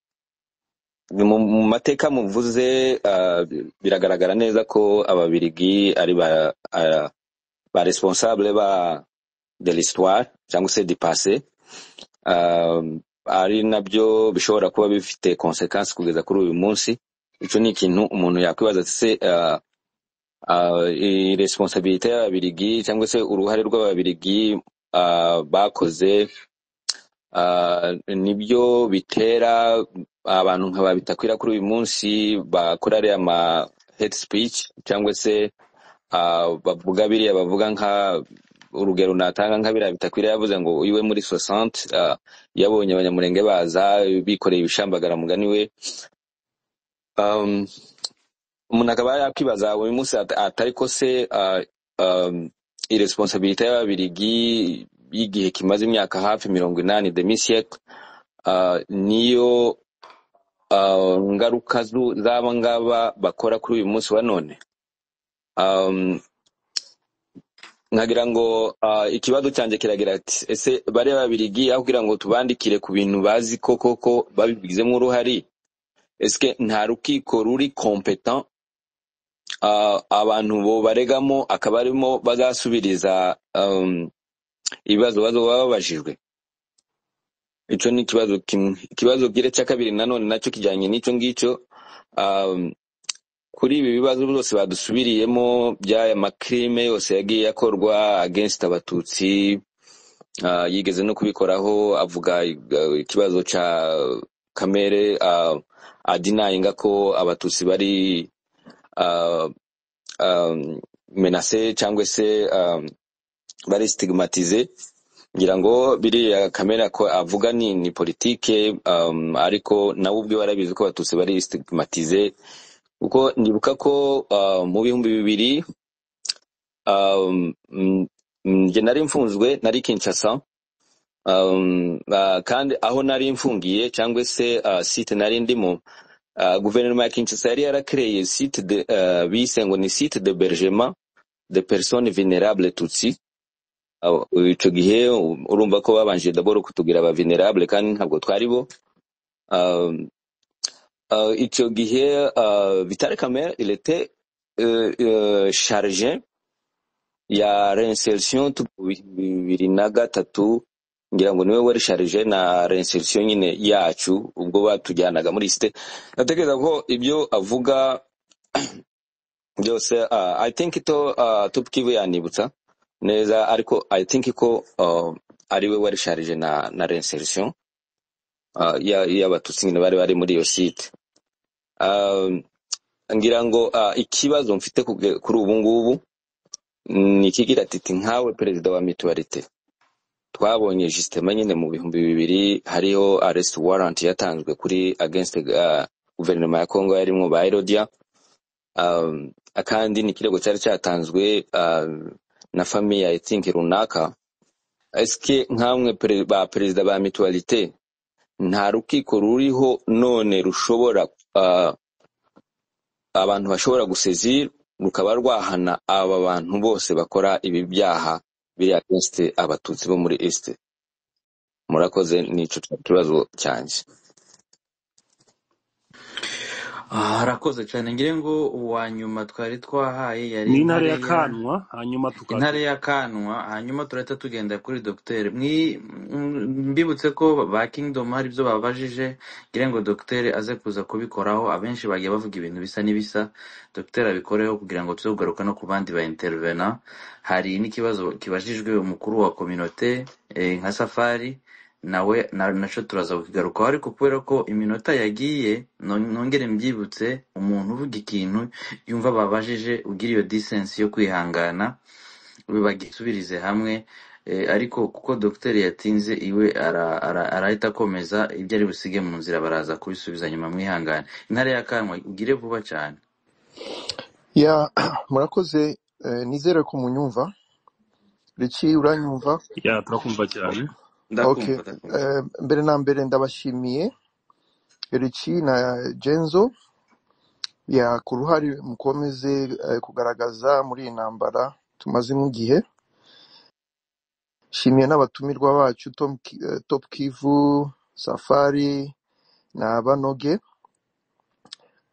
ni mu mu mateka muvuze ah, biragaragara neza ko ababirigi ari ba, ah, ba responsable ba de l'histoire cyangwa se du passé um, ari nabyo bishobora kuba bifite consequence kugeza kuri uyu munsi icyo ni ikintu umuntu yakwibaza se ah, uh, iresponsabilite y'ababirigi cyangwa se uruhare rw'ababirigi uh, bakoze uh, nibyo bitera abantu nka ba bitakwira kuri uyu munsi bakora ariya ma hate speech cyangwa se uh, bavuga biriya bavuga nka urugero natanga nka biriya bitakwira yavuze ngo iwe muri 60 uh, yabonye abanyamurenge baza bikoreye ibishambagara mugani we um, umuntu akaba yakwibaza uyu munsi at- atari ko se ah, um, iresponsabilite y'ababirigi y'igihe kimaze imyaka hafi mirongo inani demisiyeke niyo ah, ngaruka zu- z'aba ngaba bakora kuri uyu munsi wa none Um, nkagira ngo ah, ikibazo cyanjye kiragira ati ese bariya babirigi aho kugira ngo tubandikire ku bintu bazi ko koko babigizemo uruhare ese nta rukiko ruri competent Ah, abantu bo baregamo akaba arimo bazasubiriza um, ibibazo bazo baba babajijwe icyo ni ikibazo kimwe ikibazo gira cya kabiri nanone nacyo kijyanye n'icyo ngicyo um, kuri ibi bibazo byose badusubiriyemo by'aya makrime yose yagiye akorwa against abatutsi ah, yigeze no kubikoraho avuga ah, ikibazo cya kamere uh, adinayinga ko abatutsi bari ah, um, menase cyangwa se um, bari stigmatize ngira ngo biriya kamera ko avuga ni ni politike um, ariko nawe ubwe warabizi ko abatutsi bari stigmatize kuko ndibuka ko uh, mu bihumbi bibiri um, mm, mm, jye nari mfunzwe nari kinshasa um, uh, kandi aho nari mfungiye cyangwa se uh, site nari ndimo uh, guverinoma ya kinshasa yari yarakireye site de, uh, bise ngo ni site de bergement de personnes vulnérables tutsi Abo- ico gihe u- urumva ko babanje d'abord kutubwira aba vulnerable kandi ntabwo twari bo um, uh, ico gihe uh, Vital Kamerhe il était uh, uh, chargé ya réinsertion tu- bibiri na gatatu ngira ngo niwe wari chargé na réinsertion nyine yacu ubwo batujyanaga muri site ndatekereza ko ibyo avuga byose uh, i think to uh, tupikivu yanibutsa neza ariko i think ko uh, ariwe wari sharije na na reinsertion uh, ya y'abatutsi nyine bari bari muri iyo site um, ngira ngo uh, ikibazo mfite kuge- kuri ubu ngubu ni ikigira titi nkawe perezida wa mituwarite twabonye jisitema nyine mu bihumbi bibiri hariho arrest warrant yatanzwe kuri against uh, guverinoma ya congo yarimo ba erodia um, kandi ni ikirego cyari cyatanzwe um, na famiye i think runaka esike nk'amwe pere- ba perezida ba mituwalite nta rukiko ruriho none rushobora ah, abantu bashobora gusezira rukaba rwahana aba bantu bose bakora ibi byaha biriya esite abatutsi bo muri esite murakoze nicyo kibazo cyanjye Ah, harakoze cyane ngira ngo uwa nyuma twari twahaye yari ni intare intare ya ya kanwa hanyuma intare tukagera ya kanwa hanyuma turahita tugenda kuri dogiteri Mwi- m- mbibutse ko ba kingdom hari ibyo babajije ngira ngo dogiteri aze kuza kubikoraho abenshi bagiye bavuga ibintu bisa n'ibisa dogiteri abikoreho kugira ngo tuze kugaruka no ku bandi ba intervena hari n'ikibazo kibajijwe umukuru wa kominote eh, nka safari nawe na- naco turaza kukigarukaho ariko kubera ko iminota yagiye no- nongere mbyibutse umuntu uvuga ikintu yumva babajije ugira iyo disensi yo kwihangana bagisubirize hamwe eh, ariko kuko dogiteri yatinze iwe ara- ara- arahita akomeza ibyo ari busige mu nzira baraza kubisubiza nyuma mwihangane intare ya kanwa ugire vuba cyane ya murakoze eh, nizere ko munyumva riki uranyumva ya turakumva cyane okay ndakumva ndakumva eh, mbere na mbere ndabashimiye riki na genzo ya ku ruhare mukomeze eh, kugaragaza muri iyi ntambara tumazemo igihe shimiye n'abatumirwa bacu Tom Ki- eh, top kivu safari na banoge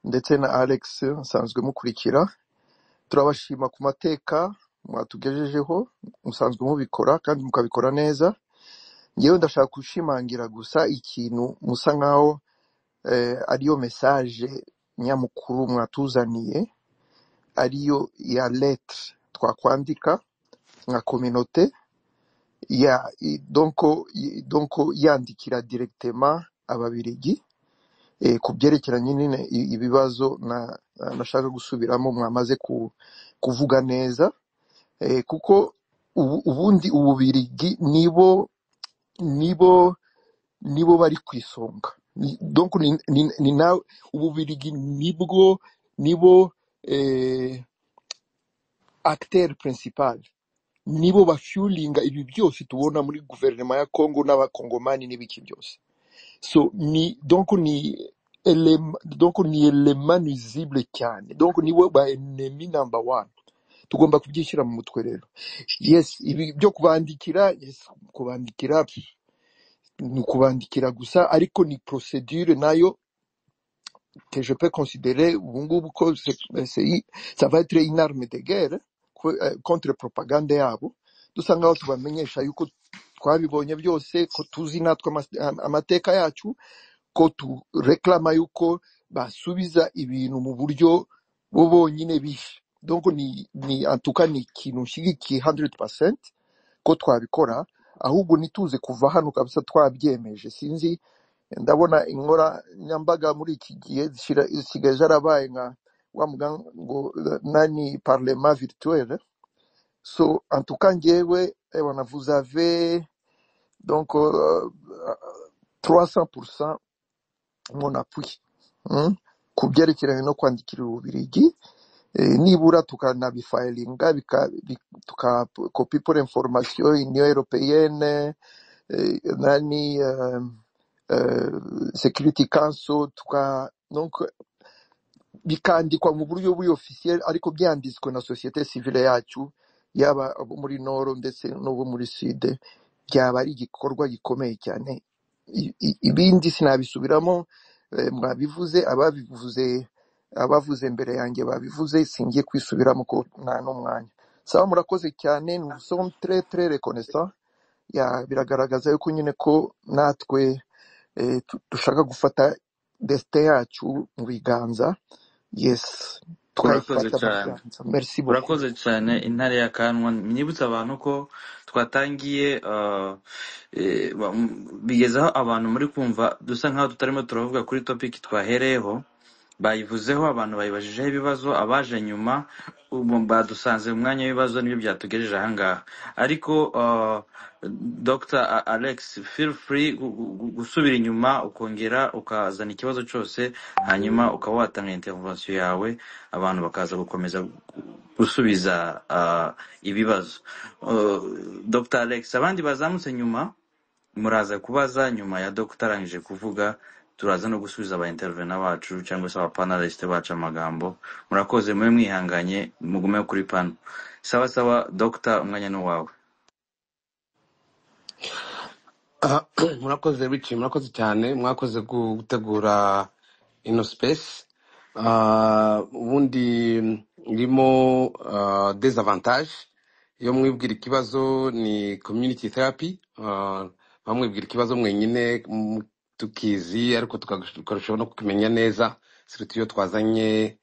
ndetse na alex musanzwe mukurikira turabashima ku mateka mwatugejejeho musanzwe mubikora kandi mukabikora neza ngewe ndashaka gushimangira gusa ikintu musa nkaho eh, ariyo mesaje nyamukuru mwatuzaniye ariyo ya letre twakwandika nka kominote ya i- donko i- donko yandikira direkitema ababirigi eh, ku byerekeranye nyine i- ibibazo na- nashaka gusubiramo mwamaze ku- kuvuga neza eh, kuko ubu- ubundi ububirigi nibo nibo nibo bari ku isonga Ni- donc ni, ni, ni nawe ububirigi nibwo nibo eh, acteur principal nibo bafuelinga ibi byose tubona muri guverinoma ya congo n'abakongomani n'ibiki byose so ni donc ni elema, donc ni elema nuisible cyane donc nibo ba ennemi number one tugomba kubyishyira mu mutwe rero yes ibi byo kubandikira yes kubandikira pff, ni ukubandikira gusa ariko ni procedure nayo que je peux considérer ubungubu ko c'est- c'est- ça va être une arme de guerre ku- eh, contre propagande yabo dusa nkaho tubamenyesha yuko twabibonye byose ko tuzi natwe amas- am- amateka yacu ko tureklama yuko basubiza ibintu mu buryo bo bonyine bishe donc ni ni antuka ni ikintu nshyigikiye 100% ko twabikora ahubwo nituze kuva hano kabisa twabyemeje sinzi ndabona inkora nyambaga muri iki gihe zishira- zisigaye zarabaye nka wa muga- ngo eh, nani parlema virtuelle so antuka ngewe ebona vous avez donc euh, 300% mon appui hmm? ku byerekeranye no kwandikira ububirigi eh, nibura tukanabifayilinga tukakopipura information union européenne eh, nani eh, eh, security council tuka donc bikandikwa mu buryo bw'ofisiye ariko byanditswe na sosiyete sivile yacu yaba abo muri noro ndetse n'abo muri side byaba ari igikorwa gikomeye cyane I- i- ibindi sinabisubiramo eh, mwabivuze ababivuze abavuze mbere yanjye babivuze singiye kwisubiramo ko nta n'umwanya sawa murakoze cyane nous sommes très très reconnaissants ya biragaragaza yuko nyine ko natwe eh, tu- dushaka gufata desite yacu mu biganza yes tukayifata urakoze mu cyane biganza merci beaucoup urakoze cyane intare ya kanwa nibutse abantu ko twatangiye uh, eh, ba- m- bigezaho abantu muri kumva dusa nkaho tutarimo turavuga kuri topic twahereyeho bayivuzeho abantu bayibajijeho ibibazo abaje nyuma ubu badusanze mu mwanya w'ibibazo nibyo byatugejeje ahangaha ariko uh, dr A- alex feel free gu- gu- gu- gusubira inyuma ukongera ukazana ikibazo cyose hanyuma ukaba watanga intervention yawe abantu bakaza gukomeza gusubiza uh, ibibazo uh, dr alex abandi bazamutse nyuma muraza kubaza nyuma ya dogita arangije kuvuga turaza no gusubiza aba intervena bacu cyangwa se abapanalisite bacu amagambo murakoze mube mwihanganye mugume kuri pano sawa sawa dogita umwanya ni uwawe Ah, murakoze Richie murakoze cyane mwakoze gu- gutegura ino space Ah, ubundi irimo ah, desavantage iyo mwibwira ikibazo ni community therapy Ah, bamwibwira ikibazo mwenyine mm, tukizi ariko tukagush- tukarushaho no kukimenya neza siruta iyo twazanye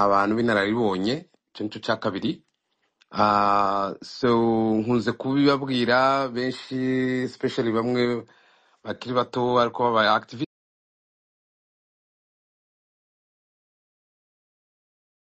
abantu b'inararibonye icyo nicyo cya kabiri Ah, so nkunze kubibabwira benshi especially bamwe bakiri bato ariko baba active